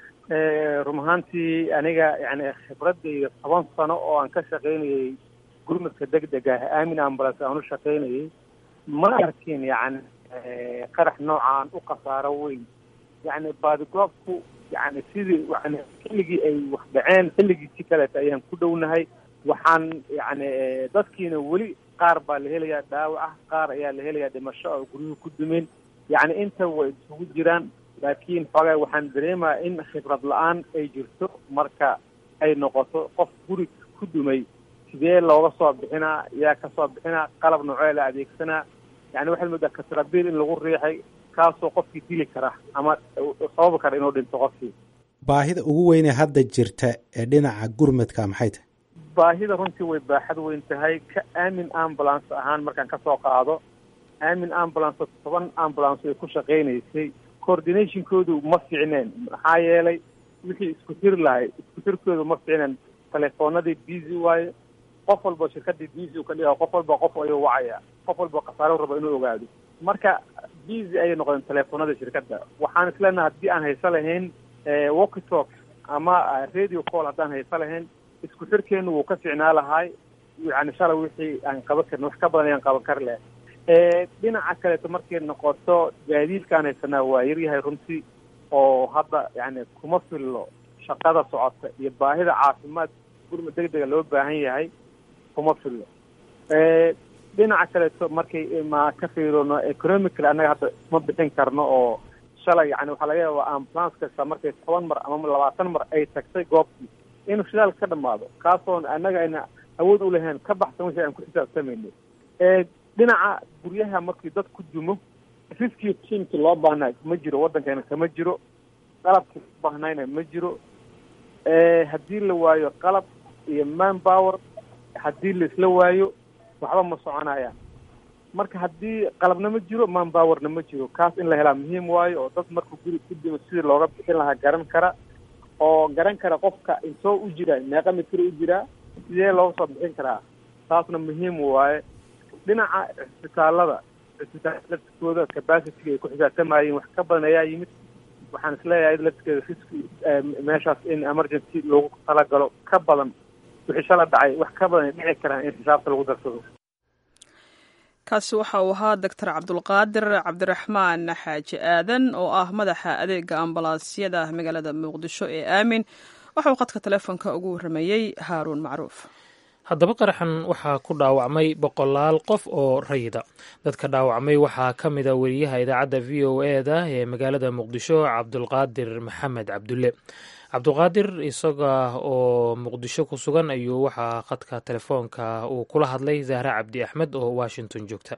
run ahaantii aniga yani khibradayda toban sano oo aan ka shaqaynayay gurmadka deg deg ah aamin ambulance aan u shaqaynayay ma arkin yani qarax noocaan u khasaaro weyn yani baadigoobku yani sidii yani xilligii ay wax dhaceen xilligiisi kaleeta ayaan ku dhownahay waxaan yani dadkiina weli qaar baa la helayaa dhaawac ah qaar ayaa la helayaa dhimasho oo guryuhu ku dumin yani inta way isugu jiraan laakiin xoogaa waxaan dareemaya in khibrad la-aan ay jirto marka ay noqoto qof guri ku dumay sidee looga soo bixinaa yaa kasoo bixinaa qalab noocee la adeegsanaa yani waxaad moodaa katrabiil in lagu riixay kaasoo qofkii dili kara ama sababi kara inuu dhinto qofkii baahida ugu weynee hadda jirta ee dhinaca gurmadka maxay tahay baahida runtii way baaxad weyn tahay ka aamin ambulance ahaan markaan kasoo qaado aamin ambulance toban ambulance ay ku shaqaynaysay coordinationkoodu ma fiicneen maxaa yeelay wixii isku tiri lahay isku tirkoodu ma fiicneen telefoonadii busy waaye qof walba shirkadii busy u ka dhiga qof walba qof ayuu wacaya qof walba khasaaro rabo inuu ogaado marka busy ayay noqdeen telefoonada shirkadda waxaan isleenaha haddii aan hayso lahayn walky talk ama radio call haddaan hayso lahayn isku xirkeenu wuu ka ficnaa lahay yani shalay wixii aan qaban karin wax ka badan ayaan qaban kari lahay dhinaca kaleeto markay noqoto gaadiidkaan haysanaa waa yaryahay runtii oo hadda yani kuma fillo shaqada socota iyo baahida caafimaad gurma deg dega loo baahan yahay kuma fillo dhinaca kaleeto markay ma ka fiirino economical annaga hadda isma bixin karno oo shalay yani waxaa laga yaabaa ambulance kasta markay toban mar ama labaatan mar ay tagtay goobtii inuu shidaalka ka dhamaado kaasoon annaga ayna awood u lahayn ka baxsan wixii aan ku xisaabtamayno dhinaca guryaha markii dad ku dumo riskii tiimki loo baahnaa ma jiro waddankeena kama jiro qalabkii loo baahnayna ma jiro haddii la waayo qalab iyo man power haddii la isla waayo waxba ma soconayaan marka haddii qalabna ma jiro man powerna ma jiro kaas in la helaa muhiim waayo oo dad markuu guri ku dimo sidii looga bixin lahaa garan kara oo garan kara qofka intoo u jira meeqa mitir u jiraa sidee looga soo bixin karaa taasna muhiim waaye dhinaca cisbitaalada cisbitaalada laftikooda capacity ay ku xisaabtamayeen wax ka badan ayaa yimid waxaan isleeyahay laftigeeda riski meeshaas in emergency loogu talagalo ka badan wixii shala dhacay wax ka badan ay dhici karaan in xisaabta lagu darsado kaasi waxa uu ahaa doctor cabdulqaadir cabdiraxmaan xaaji aadan oo ah madaxa adeega ambalaasyada magaalada muqdisho ee aamin waxa uu qadka telefoonka ugu warramayey haaruun macruuf haddaba qaraxan waxaa ku dhaawacmay boqolaal qof oo rayida dadka dhaawacmay waxaa ka mid a weriyaha idaacadda v o e da ee magaalada muqdisho cabdulqaadir maxamed cabdulle cabdulqaadir isaga oo muqdisho ku sugan ayuu waxaa khadka telefoonka uu kula hadlay zahre cabdi axmed oo washington joogta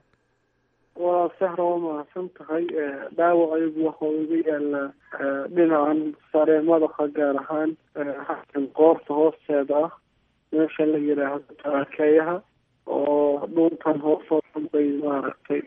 waa sahra waa mahadsan tahay dhaawac ayagu waxau iga yaalaa dhinacan sare madaxa gaar ahaan xakan qoorta hoosteeda ah meesha la yidhaahdo taraakeeyaha oo dhuntan hoosoo dhan bay maaragtay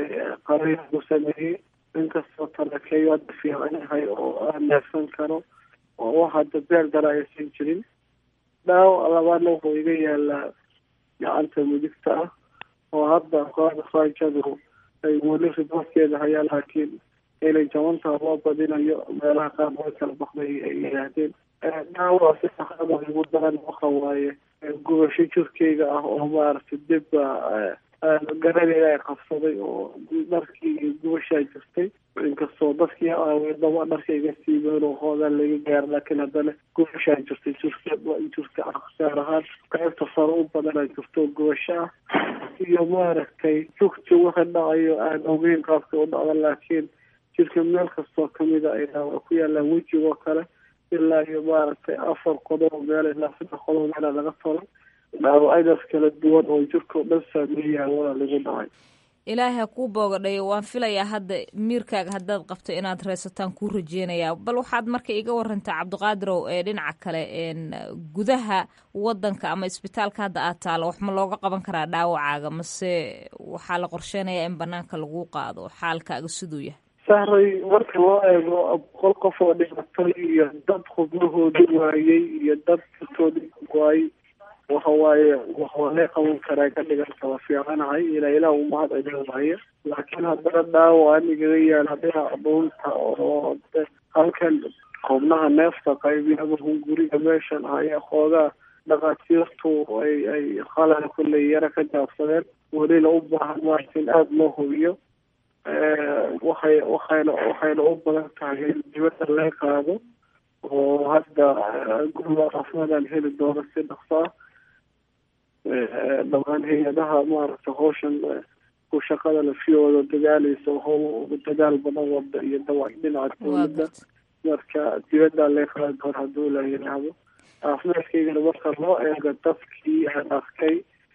qariix ku sameeyey inkastoo taraakeeyo hadda fiican yahay oo aan neefsan karo oo wax hadda beer dara aysan jirin dhaawac labaadna wuxuu iga yaalaa gacanta midigta ah oo hadda kooxda faajadu ay weli riboorkeeda hayaan laakiin inay jabantaa loo badinayo meelaha qaar way kala baxday ay yidhaahdeen dhaawac si saxada igu daran waxa waaye gubasho jirkeyga ah oo maaragtay dibba garaneeda ay qabsaday oo dharkii iyo gubashaa jirtay inkastoo dadkii aaweedaba dharka iga siibeen oo hoogaan laga gaaro laakiin haddana gubashaa jirtay jirka jirka ah gaar ahaan qaybta sare u badanaa jirto gubasho ah iyo maaragtay jugti wixii dhacayo aan ogeyn qaabka u dhacda laakiin jirka meel kastoo kamida ay dhaawac ku yaallaan wejigoo kale ilaa iyo maaragtay afar qodob meel ilaa saddex qodob meela laga tolay dhaawacadaas kala duwan oo jirkao dhan saameeyaan waa lagu dhacay ilaahay ha kuu boogadhayo waan filayaa hadda miirkaaga haddaad qabto inaad reysataan kuu rajeynayaa bal waxaad marka iga warantaa cabdiqaadirow ee dhinaca kale gudaha wadanka ama isbitaalka hadda aad taalo wax ma looga qaban karaa dhaawacaaga mase waxaa la qorsheynayaa in banaanka lagu qaado xaalkaaga siduu yahay sahray marka loo eego boqol qof oo dhimatay iyo dad xubnahooda waayey iyo dad jirtooda waayey waxa waaye waxaa lee qaban karaa ka dhiganta waa fiicanahay ilaa ilaah u mahad celin waaye laakiin haddana dhaawacan igaga yaala dhinaca dhuunta oo halkan xubnaha neefta qaybi ama hunguriga meeshan ayaa xoogaa dhakhaatiirtu ay ay khalal kulley yaro ka jaabsadeen welina u baahan maarta in aada loo hubiyo waxay waxayna waxayna u badan tahay in dibadda laga qaado oo hadda gurba caafimaadaan heli doono si dhaqso ah dhamaan hay-adaha maaragtay hawshan ku shaqada lafiyooda dagaalaysa hawl dagaal badan wada iyo dawac dhinaca dawladda marka dibaddaa laga qaadi doona hadduu la yidhaahdo caafimaadkaygana marka loo eego dadkii aan arkay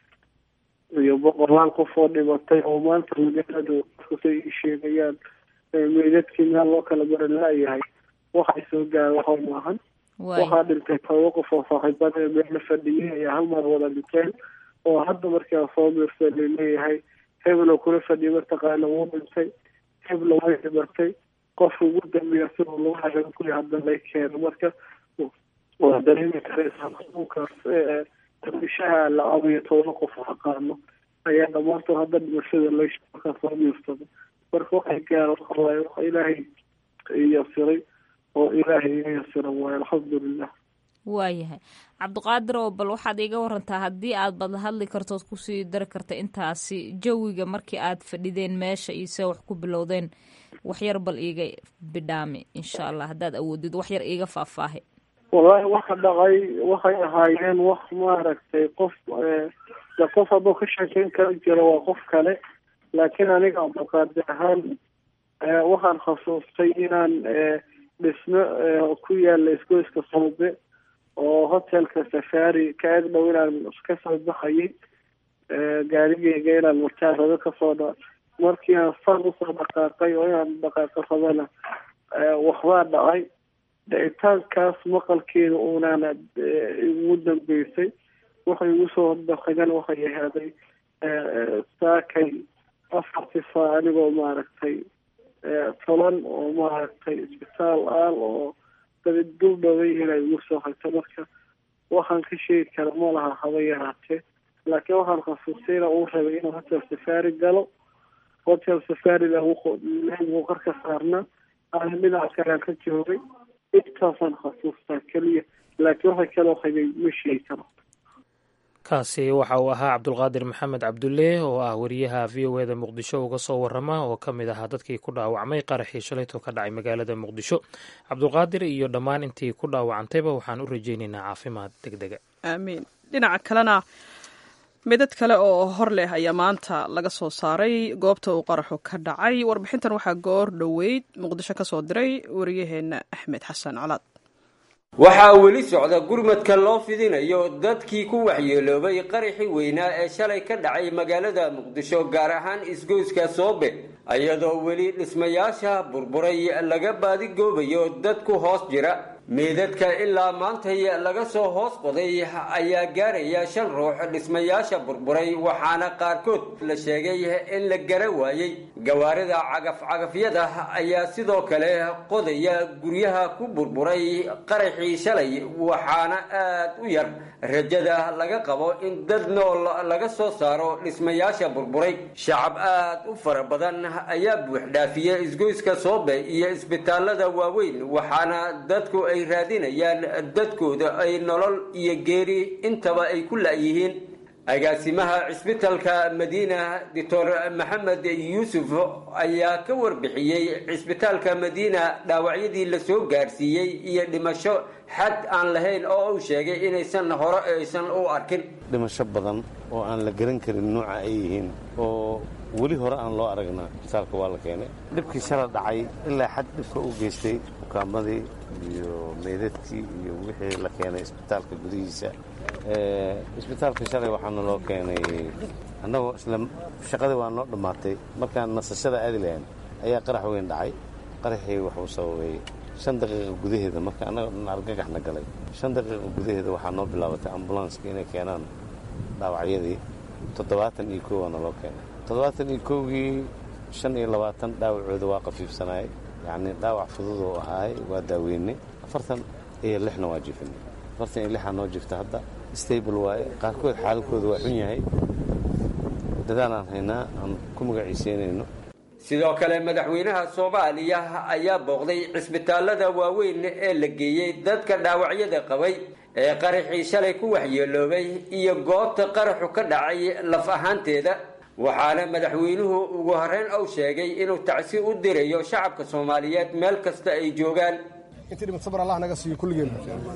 iyo boqolaal qof oo dhimatay oo maanta magaaladu say ii sheegayaan meydadkii meel loo kala baran laayahay waxay soo gaara waxa maahan waxaa dhintay toba qof oo saaxiibada meela fadhiyay ayaa hal mar wada dhinteen oo hadda markaa soo miirsa laleeyahay heblo kula fadhiya mataqaana wuu dhintay heblo way dhimatay qofka ugu dambeeya siduu lagu xagan kuya hadda lay keeno marka waa dareemi karaysaa xanuunkaas dabishaha la abayo toba qof aqaano ayaa dhamaantood hadda dhimashada lamarkaa soo miirsado marka waxay gaara waxa waaye waxa ilaahay yasiray oo ilaahay iga yasiran waayo alxamdulilah waayahay cabdiqaadir oo bal waxaad iiga warantaa haddii aad bad hadli kartood kusii dari karta intaasi jawiga markii aad fadhideen meesha iyo se wax ku bilowdeen waxyar bal iiga bidhaami insha allah haddaad awoodid waxyar iiga faahfaahi wallaahi waxa dhacay waxay ahaayeen wax maaragtay qof de qof hadduu ka sheekeyn kara jiro waa qof kale laakiin aniga cabdiqaadir ahaan waxaan khasuustay inaan dhismo ku yaala isgoyska soobe oo hotelka safari ka eg dhow inaan kasoo baxayay gaarigeyga inaan murtaarado kasoo dha markii aan san usoo dhaqaaqay oo inaan dhaqaaqo rabana waxbaa dhacay dhicitaankaas maqalkeeda uunana igu dambeysay waxay igu soo hordaqagan waxay ahaaday saakay afartii saa anigoo maaragtay toban oo maaragtay isbitaal aal oo dabid dul dhoway inay igu soo hagto marka waxaan ka sheegi kara ma laha haba yaraatee laakiin waxaan khasuustay ina uu rabay inuu hotel safari galo hotel safarida wuu qarka saarnaa ana dhinaca kalean ka joogay intaasaan khasuustaa keliya laakiin waxa kaloo habay ma sheegi karo kaasi waxa uu ahaa cabdulqaadir maxamed cabdulle oo ah wariyaha v o eda muqdisho uga soo warama oo ka mid ahaa dadkii ku dhaawacmay qaraxii shalaytoo ka dhacay magaalada muqdisho cabdulqaadir iyo dhammaan intii ku dhaawacantayba waxaan u rajaynaynaa caafimaad deg dega aamiin dhinaca kalena midad kale oo hor leh ayaa maanta laga soo saaray goobta uu qaraxu ka dhacay warbixintan waxaa goor dhoweyd muqdisho ka soo diray wariyaheenna axmed xasan colaad waxaa weli socda gurmadka loo fidinayo dadkii ku waxyeeloobay qaraxii weynaa ee shalay ka dhacay magaalada muqdisho gaar ahaan isgoyska soobe iyadoo weli dhismayaasha burburay laga baadigoobayo dad ku hoos jira meedadka ilaa maantay laga soo hoos qoday ayaa gaaraya shan ruux dhismayaasha burburay waxaana qaarkood la sheegay in la gara waayey gawaarida cagaf-cagafyada ayaa sidoo kale qodaya guryaha ku burburay qaraxii shalay waxaana aad u yar rajada laga qabo in dad nool laga soo saaro dhismayaasha burburay shacab aad u fara badan ayaa buuxdhaafiya isgoyska soobe iyo isbitaalada waaweyn waxaana dadku ay raadinayaan dadkooda ay nolol iyo geeri intaba ay ku la'yihiin agaasimaha cisbitalka madiina doctor maxamed yuusuf ayaa ka warbixiyey cisbitaalka madiina dhaawacyadii la soo gaarsiiyey iyo dhimasho xad aan lahayn oo uu sheegay inaysan hore aysan u arkin dhimasho badan oo aan la garan karin nuuca ay yihiin oo weli hore aan loo aragnaa isbitaalka waa la keenay dhibkii shala dhacay ilaa xad dhibka u geystay bukaamadii iyo meydadkii iyo wixii la keenay isbitaalka gudihiisa isbitaalka shalay waxaana loo keenay annagoo isla shaqadii waa noo dhammaatay markaan nasashada aadi lahayn ayaa qarax weyn dhacay qaraxii wuxuu sababay shan daqiiqa gudaheeda marka annaga dhan argagaxna galay shan daqiiqa gudaheeda waxaa noo bilaabatay ambulanska inay keenaan dhaawacyadii toddobaatan iyo kow waana loo keenay toddobaatan iyo kowgii shan iyo labaatan dhaawacooda waa qafiifsanaay yacni dhaawac fudud oo ahaay waa daaweynay afartan iyo lixna waa jifinay afartan iyo lixaa noo jifta hadda stable waaye qaarkood xaaladkooda waa xun yahay dadaalaan haynaa aan ku magaciiseynayno sidoo kale madaxweynaha soomaaliya ayaa booqday cisbitaalada waaweyn ee la geeyey dadka dhaawacyada qabay ee qaraxii shalay ku waxyeeloobay iyo goobta qaraxu ka dhacay laf ahaanteeda waxaana madaxweynuhu ugu horreyn uu sheegay inuu tacsi u dirayo shacabka soomaaliyeed meel kasta ay joogaan intii dhimad sabar allah naga siiyo kulligeen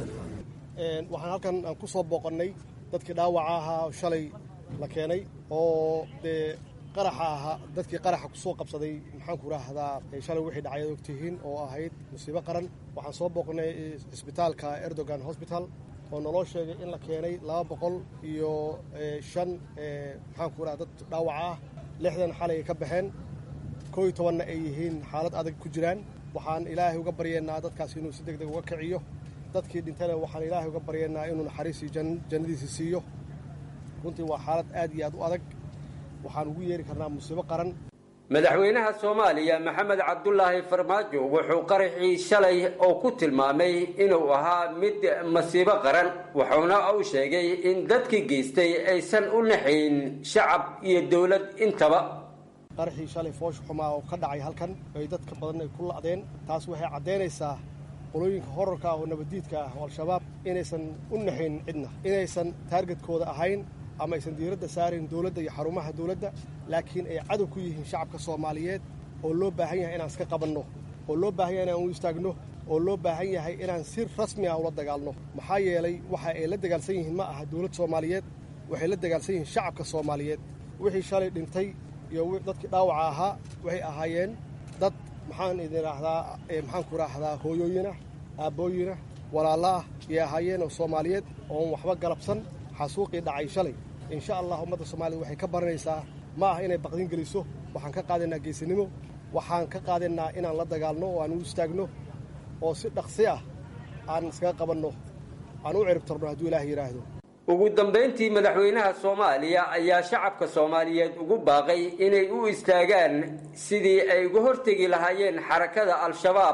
waxaan halkan aan ku soo booqannay dadkii dhaawaca ahaa shalay la keenay oo dee qaraxa ahaa dadkii qaraxa kusoo qabsaday maxaanku raahdaa shalay wixii dhacay ad ogtihiin oo ahayd musiibo qaran waxaan soo booqnay isbitaalka erdogan hosbital oo naloo sheegay in la keenay laba boqol iyo shan maxaanku raha dad dhaawaca ah lixdan xalay ka baxeen koo iyo tobanna ay yihiin xaalad adag ku jiraan waxaan ilaahay uga baryeennaa dadkaas inuu si deg deg uga kiciyo dadkii dhintana waxaan ilaahay uga baryeennaa inuu naxariisii jannadiisi siiyo runtii waa xaalad aad iyo aad u adag waxaan ugu yeeri karnaa musiibo qaran madaxweynaha soomaaliya maxamed cabdulaahi farmaajo wuxuu qaraxii shalay oo ku tilmaamay inuu ahaa mid masiibo qaran wuxuuna uu sheegay in dadkii geystay aysan u naxayn shacab iyo dowlad intaba qaraxii shalay foosh xumaa oo ka dhacay halkan ay dadka badan ay ku la'deen taas waxay caddaynaysaa qolooyinka horarka ah oo nabaddiidka ah oo al-shabaab inaysan u naxayn cidna inaysan taargetkooda ahayn ama aysan diiradda saarayn dowladda iyo xarumaha dowladda laakiin ay cadow ku yihiin shacabka soomaaliyeed oo loo baahan yahay inaan iska qabanno oo loo baahan yahay inaan u istaagno oo loo baahan yahay inaan si rasmi ah ula dagaalno maxaa yeelay waxa ay la dagaalsan yihiin ma aha dowlad soomaaliyeed waxay la dagaalsan yihiin shacabka soomaaliyeed wixii shalay dhintay iyo dadkii dhaawaca ahaa waxay ahaayeen dad maxaan idin raahdaa maxaanku raahdaa hooyooyinah aabbooyinah walaalla ah iyay ahaayeen oo soomaaliyeed oon waxba galabsan xasuuqii dhacay shalay insha allah ummadda soomaaliyed waxay ka baranaysaa ma ah inay baqdin geliso waxaan ka qaadaynaa geesinimo waxaan ka qaadaynaa inaan la dagaalno oo aan u istaagno oo si dhaqsi ah aan iskaga qabanno aan u ciribtarno hadduu ilaah yidhaahdo ugu dambayntii madaxweynaha soomaaliya ayaa shacabka soomaaliyeed ugu baaqay inay u istaagaan sidii ay uga hortegi lahaayeen xarakada al-shabaab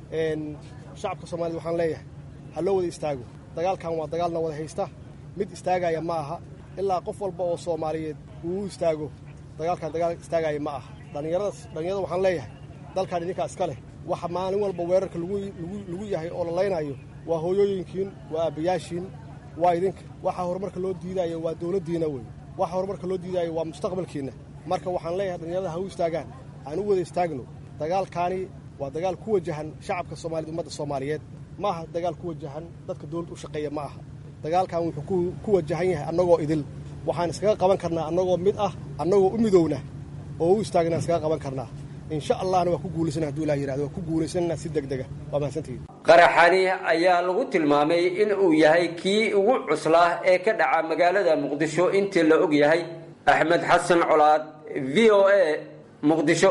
shacabka soomaaliyed waxaan leeyahay ha loo wada istaago dagaalkan waa dagaalna wada haysta mid istaagaya ma aha ilaa qof walba oo soomaaliyeed uu u istaago dagaalkan dagaal istaagaya ma aha dhallinyaradaas dhallinyarada waxaan leeyahay dalkan idinkaa iska leh waxa maalin walba weerarka lagu yahay oo la laynayo waa hooyooyinkiin waa aabbayaashiin waa idinka waxa horumarka loo diidaayo waa dowladdiina wey waxa horumarka loo diidaayo waa mustaqbalkiinna marka waxaan leeyahay dhallinyarada ha u istaagaan aan u wada istaagno dagaalkaani waa dagaal ku wajahan shacabka soomaaliyed ummadda soomaaliyeed ma aha dagaal ku wajahan dadka dowladda u shaqeeya ma aha dagaalkan wuxuu ku wajahan yahay annagoo idil waxaan iskaga qaban karnaa annagoo mid ah annagoo u midowna oo u istaagna iskaga qaban karnaa insha allahna waa ku guulaysana haduu ilaa yirahdo waa ku guulaysana si deg dega waa mahadsantihiin qaraxani ayaa lagu tilmaamay in uu yahay kii ugu cuslaa ee ka dhaca magaalada muqdisho intii la og yahay axmed xasan colaad v o a muqdisho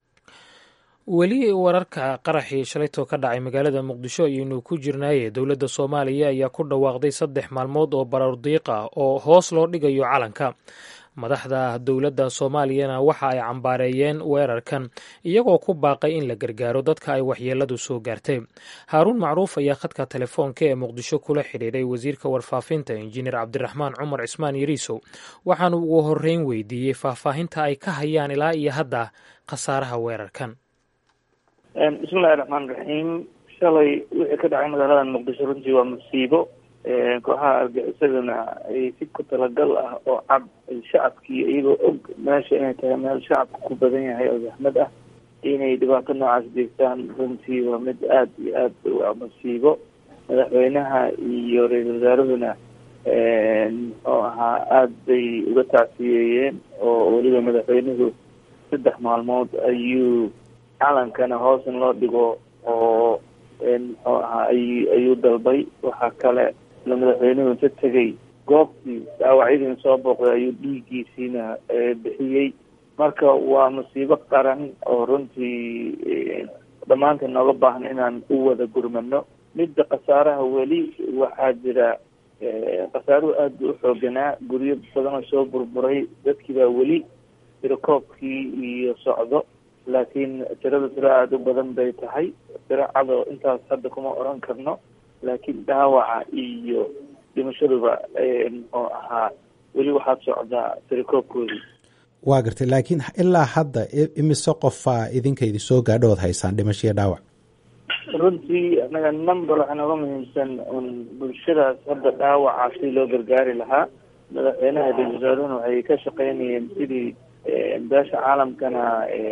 weli wararka qaraxii shalaytoo ka dhacay magaalada muqdisho ayaynu ku jirnaaye dowladda soomaaliya ayaa ku dhawaaqday saddex maalmood oo barardiiq ah oo hoos loo dhigayo calanka madaxda dowladda soomaaliyana waxa ay cambaareeyeen weerarkan iyagoo ku baaqay in la gargaaro dadka ay waxyeeladu soo gaartay haaruun macruuf ayaa khadka telefoonka ee muqdisho kula xidhiiray wasiirka warfaafinta injineer cabdiraxmaan cumar cismaan yariisow waxaanu ugu horreyn weydiiyey faahfaahinta ay ka hayaan ilaa iyo hadda khasaaraha weerarkan bismillahi raxmaan raxiim shalay wixii ka dhacay magaalada muqdisho runtii waa musiibo kooxaha argaxisadana ay si ku talagal ah oo cad shacabkii iyagoo og meesha inay tahay meel shacabka ku badan yahay oo zaxmad ah inay dhibaato noocaas jeegtaan runtii waa mid aada iyo aad waa musiibo madaxweynaha iyo ra-iisul wasaaruhuna muxuu ahaa aada bay uga tacsiyeeyeen oo weliba madaxweynuhu saddex maalmood ayuu calankana hoos in loo dhigo oo muxuu ahaa ay ayuu dalbay waxaa kale la madaxweynuhu inta tegay goobtii dhaawacyadiina soo booqday ayuu dhiiggiisiina bixiyey marka waa musiibo qaran oo runtii dhammaanteen nooga baahna inaan u wada gurmano midda khasaaraha weli waxaa jira khasaaruhu aada buu uxooganaa guryo badan oo soo burburay dadkii baa weli tirakoobkii iyo socdo laakiin tirada tiro aada u badan bay tahay tiro cado intaas hadda kuma oran karno laakiin dhaawaca iyo dhimashaduba muxuu ahaa weli waxaad socdaa tirakoobkoodii waa gartay laakiin ilaa hadda imise qofaa idinka idin soo gaadho ood haysaan dhimasho iyo dhaawac runtii anaga number waxaa nooga muhiimsan un bulshadaas hadda dhaawaca si loo gargaari lahaa madaxweynaha ra-isul wasaaruhuna waxay ka shaqeynayeen sidii beesha caalamkana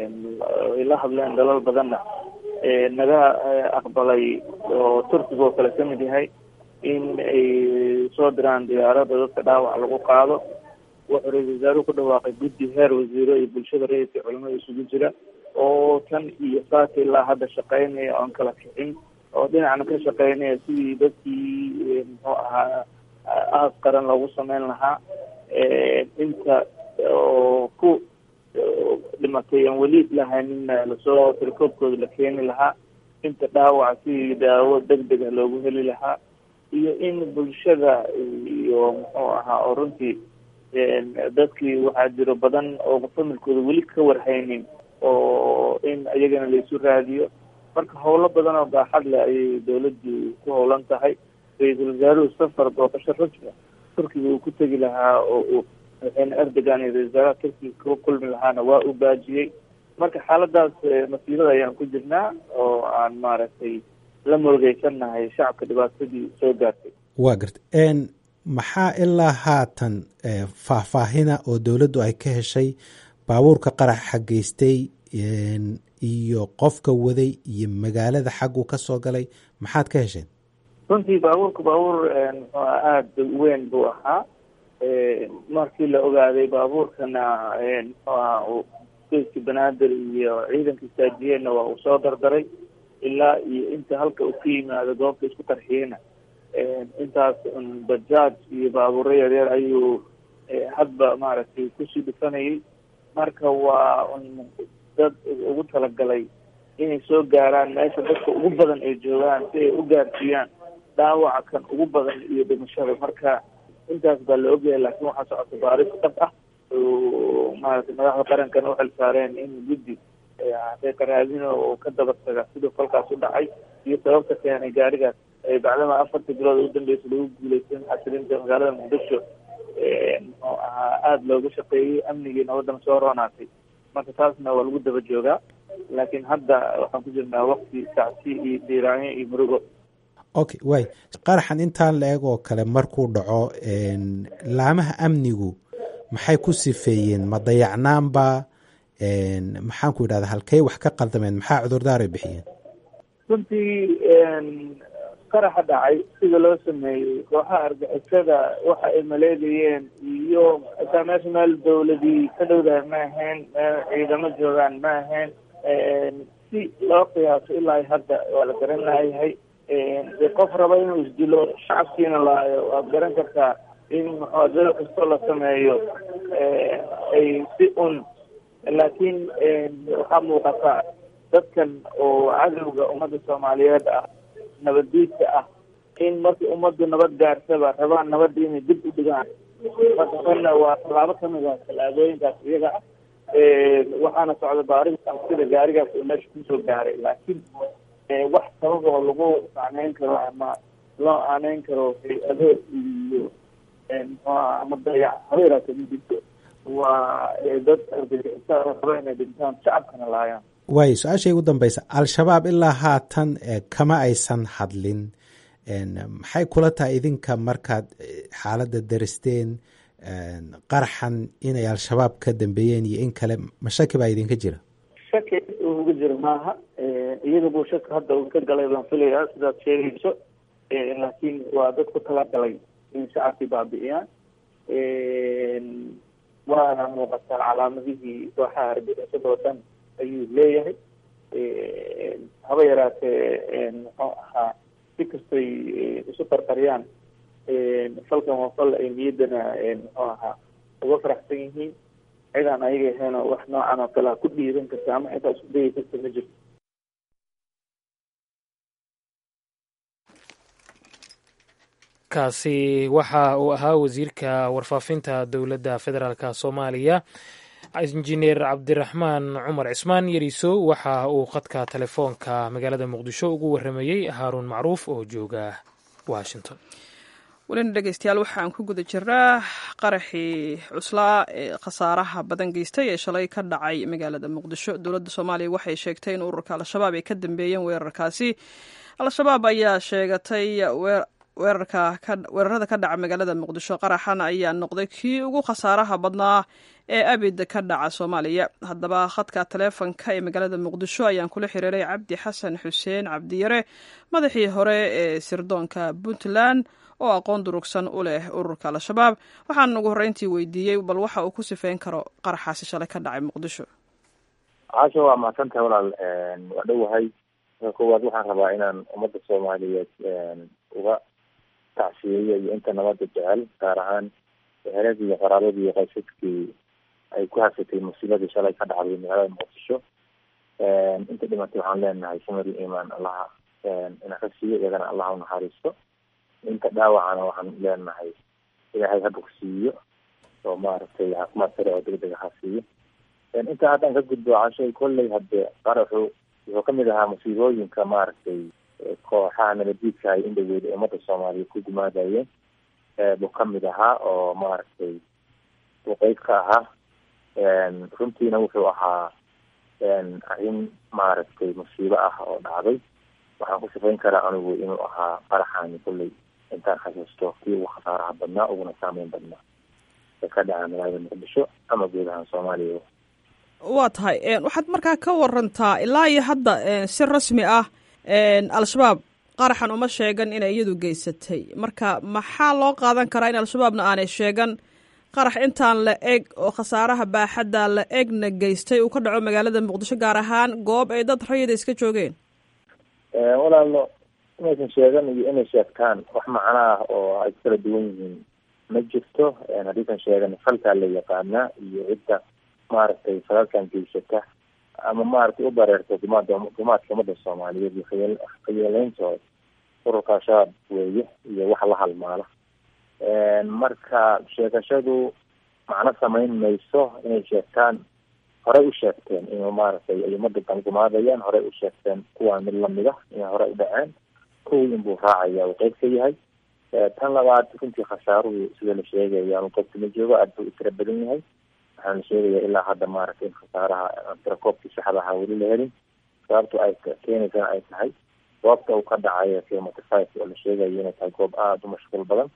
ay la hadleen dalal badanna naga aqbalay oo turkiga oo kale kamid yahay in ay soo diraan diyaarada dadka dhaawac lagu qaado wuxuu ra-isul wasaaruhu ku dhawaaqay guddi heer wasiiro iyo bulshada rayidka culimada isugu jira oo tan iyo saaka ilaa hadda shaqeynaya oon kala kicin oo dhinacna ka shaqeynaya sidii dadkii muxuu ahaa aas qaran loogu sameyn lahaa inta oo ku dhimatay aan weli lahaynina lasoo tirkoobkooda la keeni lahaa inta dhaawac sidii daawo deg deg ah loogu heli lahaa iyo in bulshada iyo muxuu ahaa oo runtii dadkii waxaa jiro badan oo familkooda weli ka warhaynin oo in iyagana laisu raadiyo marka howlo badan oo baaxad leh ayay dawladdu ku howlan tahay ra-iisul wasaaruhu safar booqasho rasmi turkiga uu ku tegi lahaa oo uu madaxweyne erdogan iyo ra-isul wasaaraha turkiga kula kulmi lahaana waa uu baajiyey marka xaaladaas masiibada ayaan ku jirnaa oo aan maaragtay la murugeysannahay shacabka dhibaatadii soo gaartay waa garta maxaa ilaa haatan faahfaahina oo dowladdu ay ka heshay baabuurka qaraxa geystay iyo qofka waday iyo magaalada xagguu ka soo galay maxaad ka hesheen runtii baabuurka baabuur muxuu aada weyn buu ahaa markii la ogaaday baabuurkana muxuu ahaa geeska banaadir iyo ciidanka saajiyeenna waa uu soo dardaray ilaa iyo inta halka uu ka yimaado goobta isku qarxiyeyna intaas un bajaaj iyo baabuuro yaryar ayuu hadba maaragtay kusii dhufanayay marka waa un dad ugu talagalay inay soo gaaraan meesha dadka ugu badan ay joogaan si ay u gaarsiiyaan dhaawaca kan ugu badan iyo dhimashada marka intaas baa la ogyahay laakiin waxaa socota baaris dhab ah oo maaragtay madaxda qarankana uxil saareen in guddi xaqiiqa raadina oo ka daba taga siduu falkaas u dhacay iyo sababta keenay gaarigaas bacdama afartii bilood ugu dambeysa lagu guuleysan xasilinta magaalada muqdisho muxuu ahaa aada looga shaqeeyey amnigiina waddan soo roonaatay marka taasna waa lagu daba joogaa laakiin hadda waxaan ku jirnaa wakti tacsi iyo diiraanyo iyo murugo okay way qaraxan intaan la eg oo kale markuu dhaco laamaha amnigu maxay ku sifeeyeen ma dayacnaanba maxaan ku idhahda halkey wax ka qaldameen maxaa cudurdaaray bixiyeen runtii qaraxa dhacay sida loo sameeyey kooxaha argixisada waxa ay maleegayeen iyo xitaa meesha meel dawladii ka dhowdahay ma ahayn meel ciidamo joogaan ma ahayn si loo qiyaaso ilaa hadda waa la garan layahay dee qof raba inuu isdilo shacabkiina laayo waad garan kartaa in muxaadaro kastoo la sameeyo ay si un laakiin waxaa muuqata dadkan oo cadowga ummadda soomaaliyeed ah nabaddiidka ah in markii ummaddu nabad gaarsaba rabaan nabadda inay dib u dhigaan marka tanna waa tallaabo kamid ah tallaabooyinkaas iyaga ah waxaana socda baarida sida gaarigaas uu meesha kusoo gaaray laakiin wax sabab oo lagu macneyn karo ama loo aaneyn karo hay-ado iyo muxuaha ama dayac habeeraata ma jirto waa dad argagixisa raba inay dhintaan shacabkana laayaan waayo su-aashay ugu dambeysa al-shabaab ilaa haatan kama aysan hadlin maxay kula tahay idinka markaad xaaladda daristeen qaraxan inay al-shabaab ka dambeeyeen iyo in kale ma shaki baa idinka jira shaki uga jira maaha iyaga buu shaki hadda uu ka galay baan filayaa sidaad sheegayso laakiin waa dad ku talagalay in shacabkii baabi'iyaan waana muuqataa calaamadihii kooxaha argixisada oo dhan ayuu leeyahay haba yaraatee muxuu ahaa si kastoy isu qarqariyaan falkan waa fal ay niyaddana muxuu ahaa uga faraxsan yihiin cidaan ayaga ahaynoo wax noocan oo kalea ku dhiiran karta ama xitaa isku dayi karta ma jirto kaasi waxa uu ahaa wasiirka warfaafinta dowladda federaalk soomaaliya injineer cabdiraxmaan cumar cismaan yariso waxa uu khadka telefoonka magaalada muqdisho ugu waramayey haaruun macruuf oo jooga washington welina dhegeystayaal waxaan ku guda jiraa qaraxii cuslaa ee khasaaraha badan geystay ee shalay ka dhacay magaalada muqdisho dowladda soomaaliya waxay sheegtay in ururka al-shabaab ay ka dambeeyeen weerarkaasi al-shabaab ayaa sheegatay weerarka weerarada ka dhaca magaalada muqdisho qaraxan ayaa noqday kii ugu khasaaraha badnaa ee abid ka dhaca soomaaliya haddaba khadka taleefonka ee magaalada muqdisho ayaan kula xiriiray cabdi xasan xuseen cabdiyare madaxii hore ee sirdoonka puntland oo aqoon durugsan u leh ururka al-shabaab waxaan ugu horreyntii weydiiyey bal waxa uu ku sifeyn karo qaraxaasi shalay ka dhacay muqdisho caasha waa mahadsantahay walaal waa dhowahay marka koowaad waxaan rabaa inaan ummadda soomaaliyeed uga tacsiyeeyo iyo inta nabadda jecel gaar ahaan eheladii iyo qaraabadii iyo qaysadkii ay ku hasatay musiibadii shalay ka dhacday magaalada muqdisho inta dhimatay waxaan leenahay samari imaan allaha ina ka siiyo iyagana allaha unaxariisto inta dhaawacana waxaan leenahay ilaahay ha bogsiiyo oo maaragtay caafimaad sare oo degdeg ha siiyo intaa haddaan ka gudbo cashay kolley hadde qaraxu wuxuu kamid ahaa musiibooyinka maaragtay kooxaha nabadiidka ay indhaweyd ee ummadda soomaaliyeed ku gumaadayeen buu kamid ahaa oo maaragtay uu qeyb ka ahaa runtiina wuxuu ahaa arrin maaragtay musiibo ah oo dhacday waxaan ku sifayn karaa anigu inuu ahaa qaraxaani kolley intaan xasuusto kii ugu khasaaraha badnaa uguna saameyn badnaa ee ka dhaca magaalada muqdisho ama guud ahaan soomaaliya waa tahay waxaad markaa ka warantaa ilaa iyo hadda si rasmi ah al-shabaab qaraxan uma sheegan inay iyadu geysatay marka maxaa loo qaadan karaa in al-shabaabna aanay sheegan qarax intaan la eg oo khasaaraha baaxadda la egna geystay uu ka dhaco magaalada muqdisho gaar ahaan goob ay dad rayida iska joogeen walaalo inaysan sheegan iyo inay sheegtaan wax macno ah oo ay kala duwan yihiin ma jirto haddiisan sheegan falkaa la yaqaanaa iyo cidda maaragtay falalkan geysata ama maaragtay u bareerta dumaada dumaadka ummadda soomaaliyeed iyo khayal khayeeleyntooda ururka al-shabaab weeye iyo wax la halmaala marka sheegashadu macno samayn mayso inay sheegtaan horey u sheegteen inuu maaragtay ay ummadda dangumaadayaan horey u sheegteen kuwaa mid lamida inay horey u dhaceen kuwii inbuu raacaya uu qeyb ka yahay tan labaad runtii khasaaruhu sida la sheegaya ama goobta ma joogo aada buu u tira badan yahay waxaa la sheegaya ilaa hadda maaragtay in khasaaraha tirakoobkii saxda ahaa weli la helin sababtu ay keenaysana ay tahay goobta uu ka dhacayo kilometer five oo la sheegayo inay tahay goob aada u mashquul badan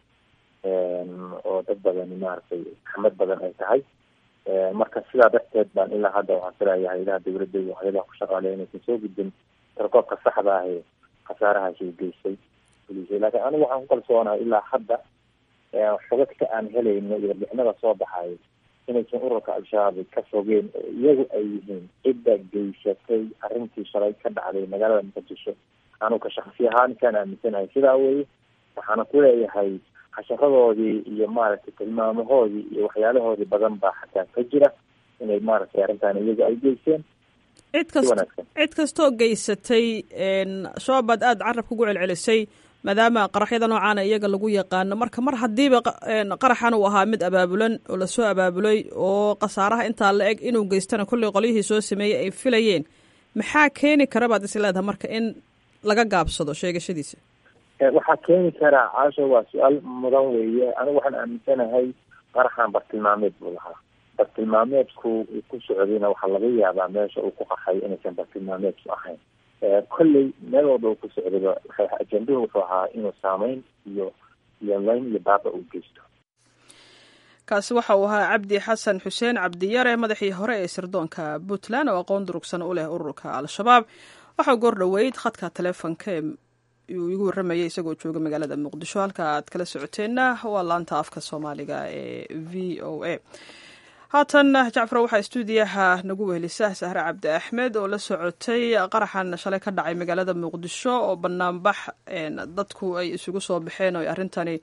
oo dad badani maaragtay axmed badan ay tahay marka sidaa darteed baan ilaa hadda waxaan filayaa hayadaha dawladda iyo hayadaha ku shaqaaleya inaysan soo gudbin tirakoobka saxda ah ee khasaarahaasi u geystay fulisay laakiin anigu waxaan ku kalsoonahay ilaa hadda xogagta aan helayno iyo warbixinada soo baxayo inaysan ururka al-shabaab ka fogeen oo iyagu ay yihiin cidda geysatay arrintii shalay ka dhacday magaalada muqdisho anuka shaksi ahaan kaan aaminsanahay sidaa weye waxaana ku leeyahay casharadoodii iyo maaragtay tilmaamahoodii iyo waxyaalahoodii badan baa xataa ka jira inay maaragtay arrintan iyagu ay geysteen cid kasta cid kastoo geysatay shabaab baad aada carabka ugu celcelisay maadaama qaraxyada noocaana iyaga lagu yaqaano marka mar haddiiba qaraxan uu ahaa mid abaabulan oo lasoo abaabulay oo khasaaraha intaa la eg inuu geystana kollay qolyihii soo sameeyey ay filayeen maxaa keeni kara baad is leedahay marka in laga gaabsado sheegashadiisa waxaa keeni karaa caasho waa su-aal mudan weeye anigu waxaan aaminsanahay qaraxan bartilmaameed buu lahaa bartilmaameedku uu ku socdayna waxaa laga yaabaa meesha uu ku qaxay inaysan bartilmaameedku ahayn kolley meel walba uu ku socdayba waxay ajenduhu wuxuu ahaa inuu saameyn iyo iyo layn iyo baaba uu geysto kaasi waxa uu ahaa cabdi xasan xuseen cabdiyare madaxii hore ee sirdoonka puntland oo aqoon durugsan u leh ururka al-shabaab waxaa goor dhoweyd khadka taleefonka uu igu warramayay isagoo jooga magaalada muqdisho halka aad kala socoteenna waa laanta afka soomaaliga ee v o a haatan jacfar waxaa stuudiyaha nagu wehelisa sahre cabdi axmed oo la socotay qaraxan shalay ka dhacay magaalada muqdisho oo banaanbax dadku ay isugu soo baxeen oo arrintani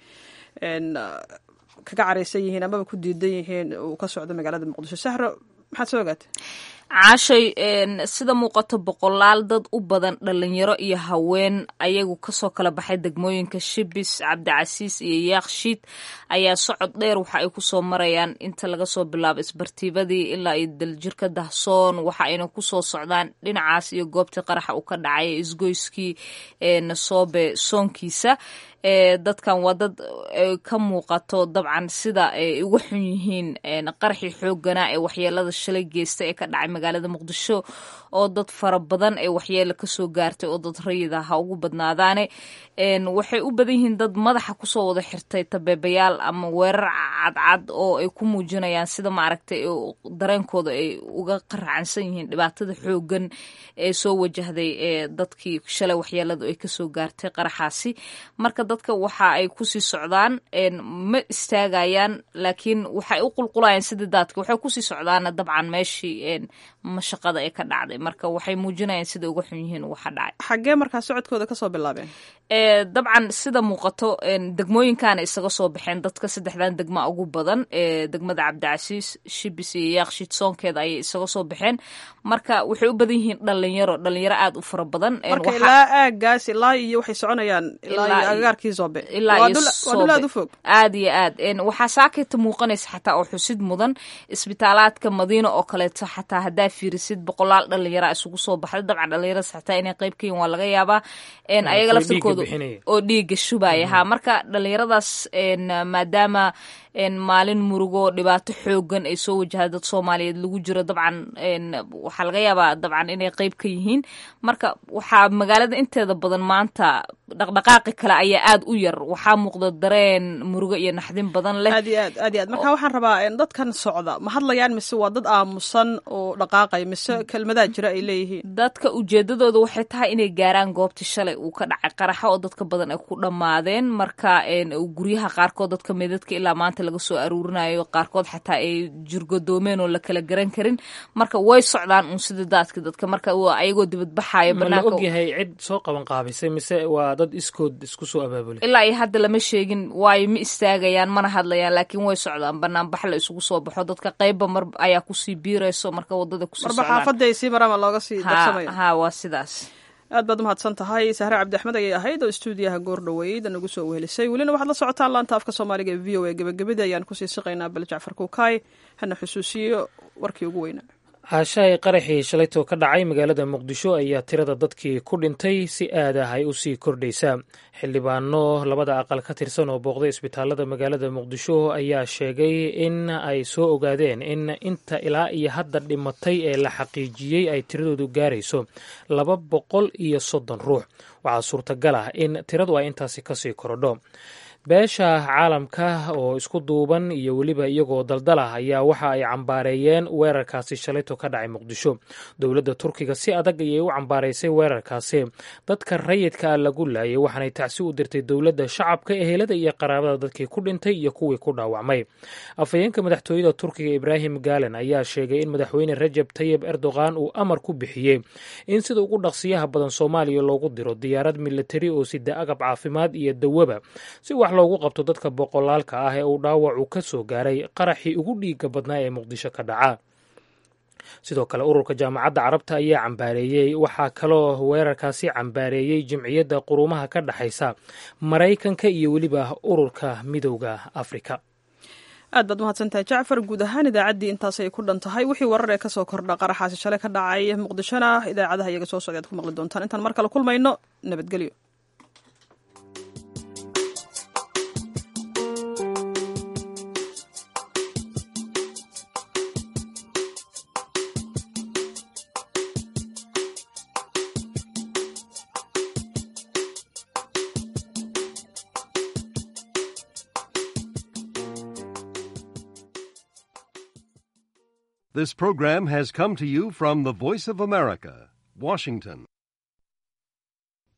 kaga careysan yihiin amaba ku diidan yihiin uu ka socdo magaalada muqdisho sahro maxaad soo ogaatay caashay sida muuqato boqolaal dad u badan dhalinyaro iyo haween ayagu kasoo kala baxay degmooyinka shibis cabdicasiis iyo yaakshiid ayaa socod dheer waxa ay kusoo marayaan inta laga soo bilaabo isbartiibadii ilaa iyo daljirka dahsoon waxa ayna kusoo socdaan dhinacaas iyo goobtii qaraxa uu ka dhacay isgoyskii nasoobe soonkiisa dadkan waa dad ka muuqato dabcan sida ay uga xun yihiin qaraxii xooganaa ee waxyeelada shalay geysta ee ka dhacay magaalada muqdisho oo dad fara badan ee waxyeelo kasoo gaartay oo dad rayid ah ha ugu badnaadaane waxay u badan yihiin dad madaxa kusoo wada xirtay tabeebayaal ama weerar cadcad oo ay ku muujinayaan sida maaragtay dareenkooda ay uga qaracansan yihiin dhibaatada xoogan ee soo wajahday ee dadkii shalay waxyeeladu ay kasoo gaartay qaraxaasi marka dadka waxa ay kusii socdaan ma istaagayaan laakiin waxay u qulqulayaan sidii daadka waxay kusii socdaana dabcan meeshii mashaqada ee ka dhacday marka waxay muujinayaan sida uga xun yihiin waxa dhacay xaggee markaa socodkooda kasoo bilaabeen dabcan sida muuqato degmooyinkaana isaga soo baxeen dadka saddexdan degma ugu badan ee degmada cabdicasiis shibis iyo yaaqshid soonkeeda ayay isaga soo baxeen marka waxay u badan yihiin dhalinyaro dhalinyaro aada u fara badan marka ilaa aagaas ilaa iyo waxay soconayaan ilaa iyo agagaarkii soobe waa dul aad u fog aada iyo aad waxaa saakayta muuqanaysa xataa oo xusid mudan isbitaalaadka madiina oo kaleeto xataa haddaa fiirisid boqolaal dhalinyara isugu soo baxday dabcan dhalinyaradaas xataa inay qayb ka yihin waa laga yaabaa ayaga laftirkooda oo dhiiga shubaya ha marka dhalinyaradaas maadaama maalin murugo dhibaato xoogan ay soo wajahda dad soomaaliyeed lagu jiro dabcan waxaa laga yaabaa dabcan inay qeyb ka yihiin marka waxaa magaalada inteeda badan maanta dhaqdhaqaaqi kale ayaa aada u yar waxaa muuqda dareen murugo iyo naxdin badan leh aad iyo aad aad iyo aad marka waxaan rabaa dadkan socda ma hadlayaan mise waa dad aamusan oo dhaqaaqaya mise kelmadaa jira ay leeyihiin dadka ujeedadooda waxay tahay inay gaaraan goobtii shalay uu ka dhacay qaraxa oo dadka badan ay ku dhammaadeen marka guryaha qaarkood dadka meedadka ilaa maanta laga soo aruurinayo qaarkood xataa ay jirgodoomeen oo la kala garan karin marka way socdaan uun sida daadka dadka marka ayagoo dibadbaxayo ma la ogyahay cid soo qaban qaabisay mise waa dad iskood isku soo abaabulay ilaa iyo hadda lama sheegin waayo ma istaagayaan mana hadlayaan laakiin way socdaan banaanbax la isugu soo baxo dadka qeybba mar ayaa kusii biirayso marka wadada kusii marba xaafadda ay sii maraan looga sii darsamaya ha waa sidaas aad baad umahadsan tahay sahre cabdi axmed ayay ahayd oo stuudiyaha goor dhoweyd nagu soo wehelisay welina waxaad la socotaan laanta afka soomaaliga ee v o a gebagabadii ayaan kusii siqaynaa bal jacfar kuukaay hana xusuusiyo warkii ugu weynaa caashahay qaraxii shalaytoo ka dhacay magaalada muqdisho ayaa tirada dadkii ku dhintay si aad ah ay u sii kordhaysaa xildhibaano labada aqal ka tirsan oo booqday isbitaalada magaalada muqdisho ayaa sheegay in ay soo ogaadeen in inta ilaa iyo hadda dhimatay ee la xaqiijiyey ay tiradoodu gaarayso laba boqol iyo soddon ruux waxaa suurtagal ah in tiradu ay intaasi kasii korodho beesha caalamka oo isku duuban iyo weliba iyagoo daldalah ayaa waxa ay cambaareeyeen weerarkaasi shalayto ka dhacay muqdisho dowladda turkiga si adag ayay u cambaaraysay weerarkaasi dadka rayidka ah lagu laayay waxaanay tacsi u dirtay dowladda shacabka ehelada iyo qaraabada dadkii ku dhintay iyo kuwii ku dhaawacmay afhayeenka madaxtooyada turkiga ibraahim gaalen ayaa sheegay in madaxweyne rajab tayib erdogan uu amar ku bixiyey in sida ugu dhaqsiyaha badan soomaaliya loogu diro diyaarad militari oo sida agab caafimaad iyo dawaba si wax loogu qabto dadka boqolaalka ah ee uu dhaawacu ka soo gaaray qaraxii ugu dhiiga badnaa ee muqdisho ka dhaca sidoo kale ururka jaamacadda carabta ayaa cambaareeyey waxaa kaloo weerarkaasi cambaareeyey jimciyadda quruumaha ka dhexaysa maraykanka iyo weliba ururka midowda afrika aad baad mahadsantahay jacfar guud ahaan idaacaddii intaasay ku dhan tahay wixii warar ee kasoo kordha qaraxaasi shalay ka dhacay muqdishona idaacadaha iyaga soo socda ad ku maqli doontaan intaan mar kale kulmayno nabadgelyo This program has come to you from the Voice of America, Washington.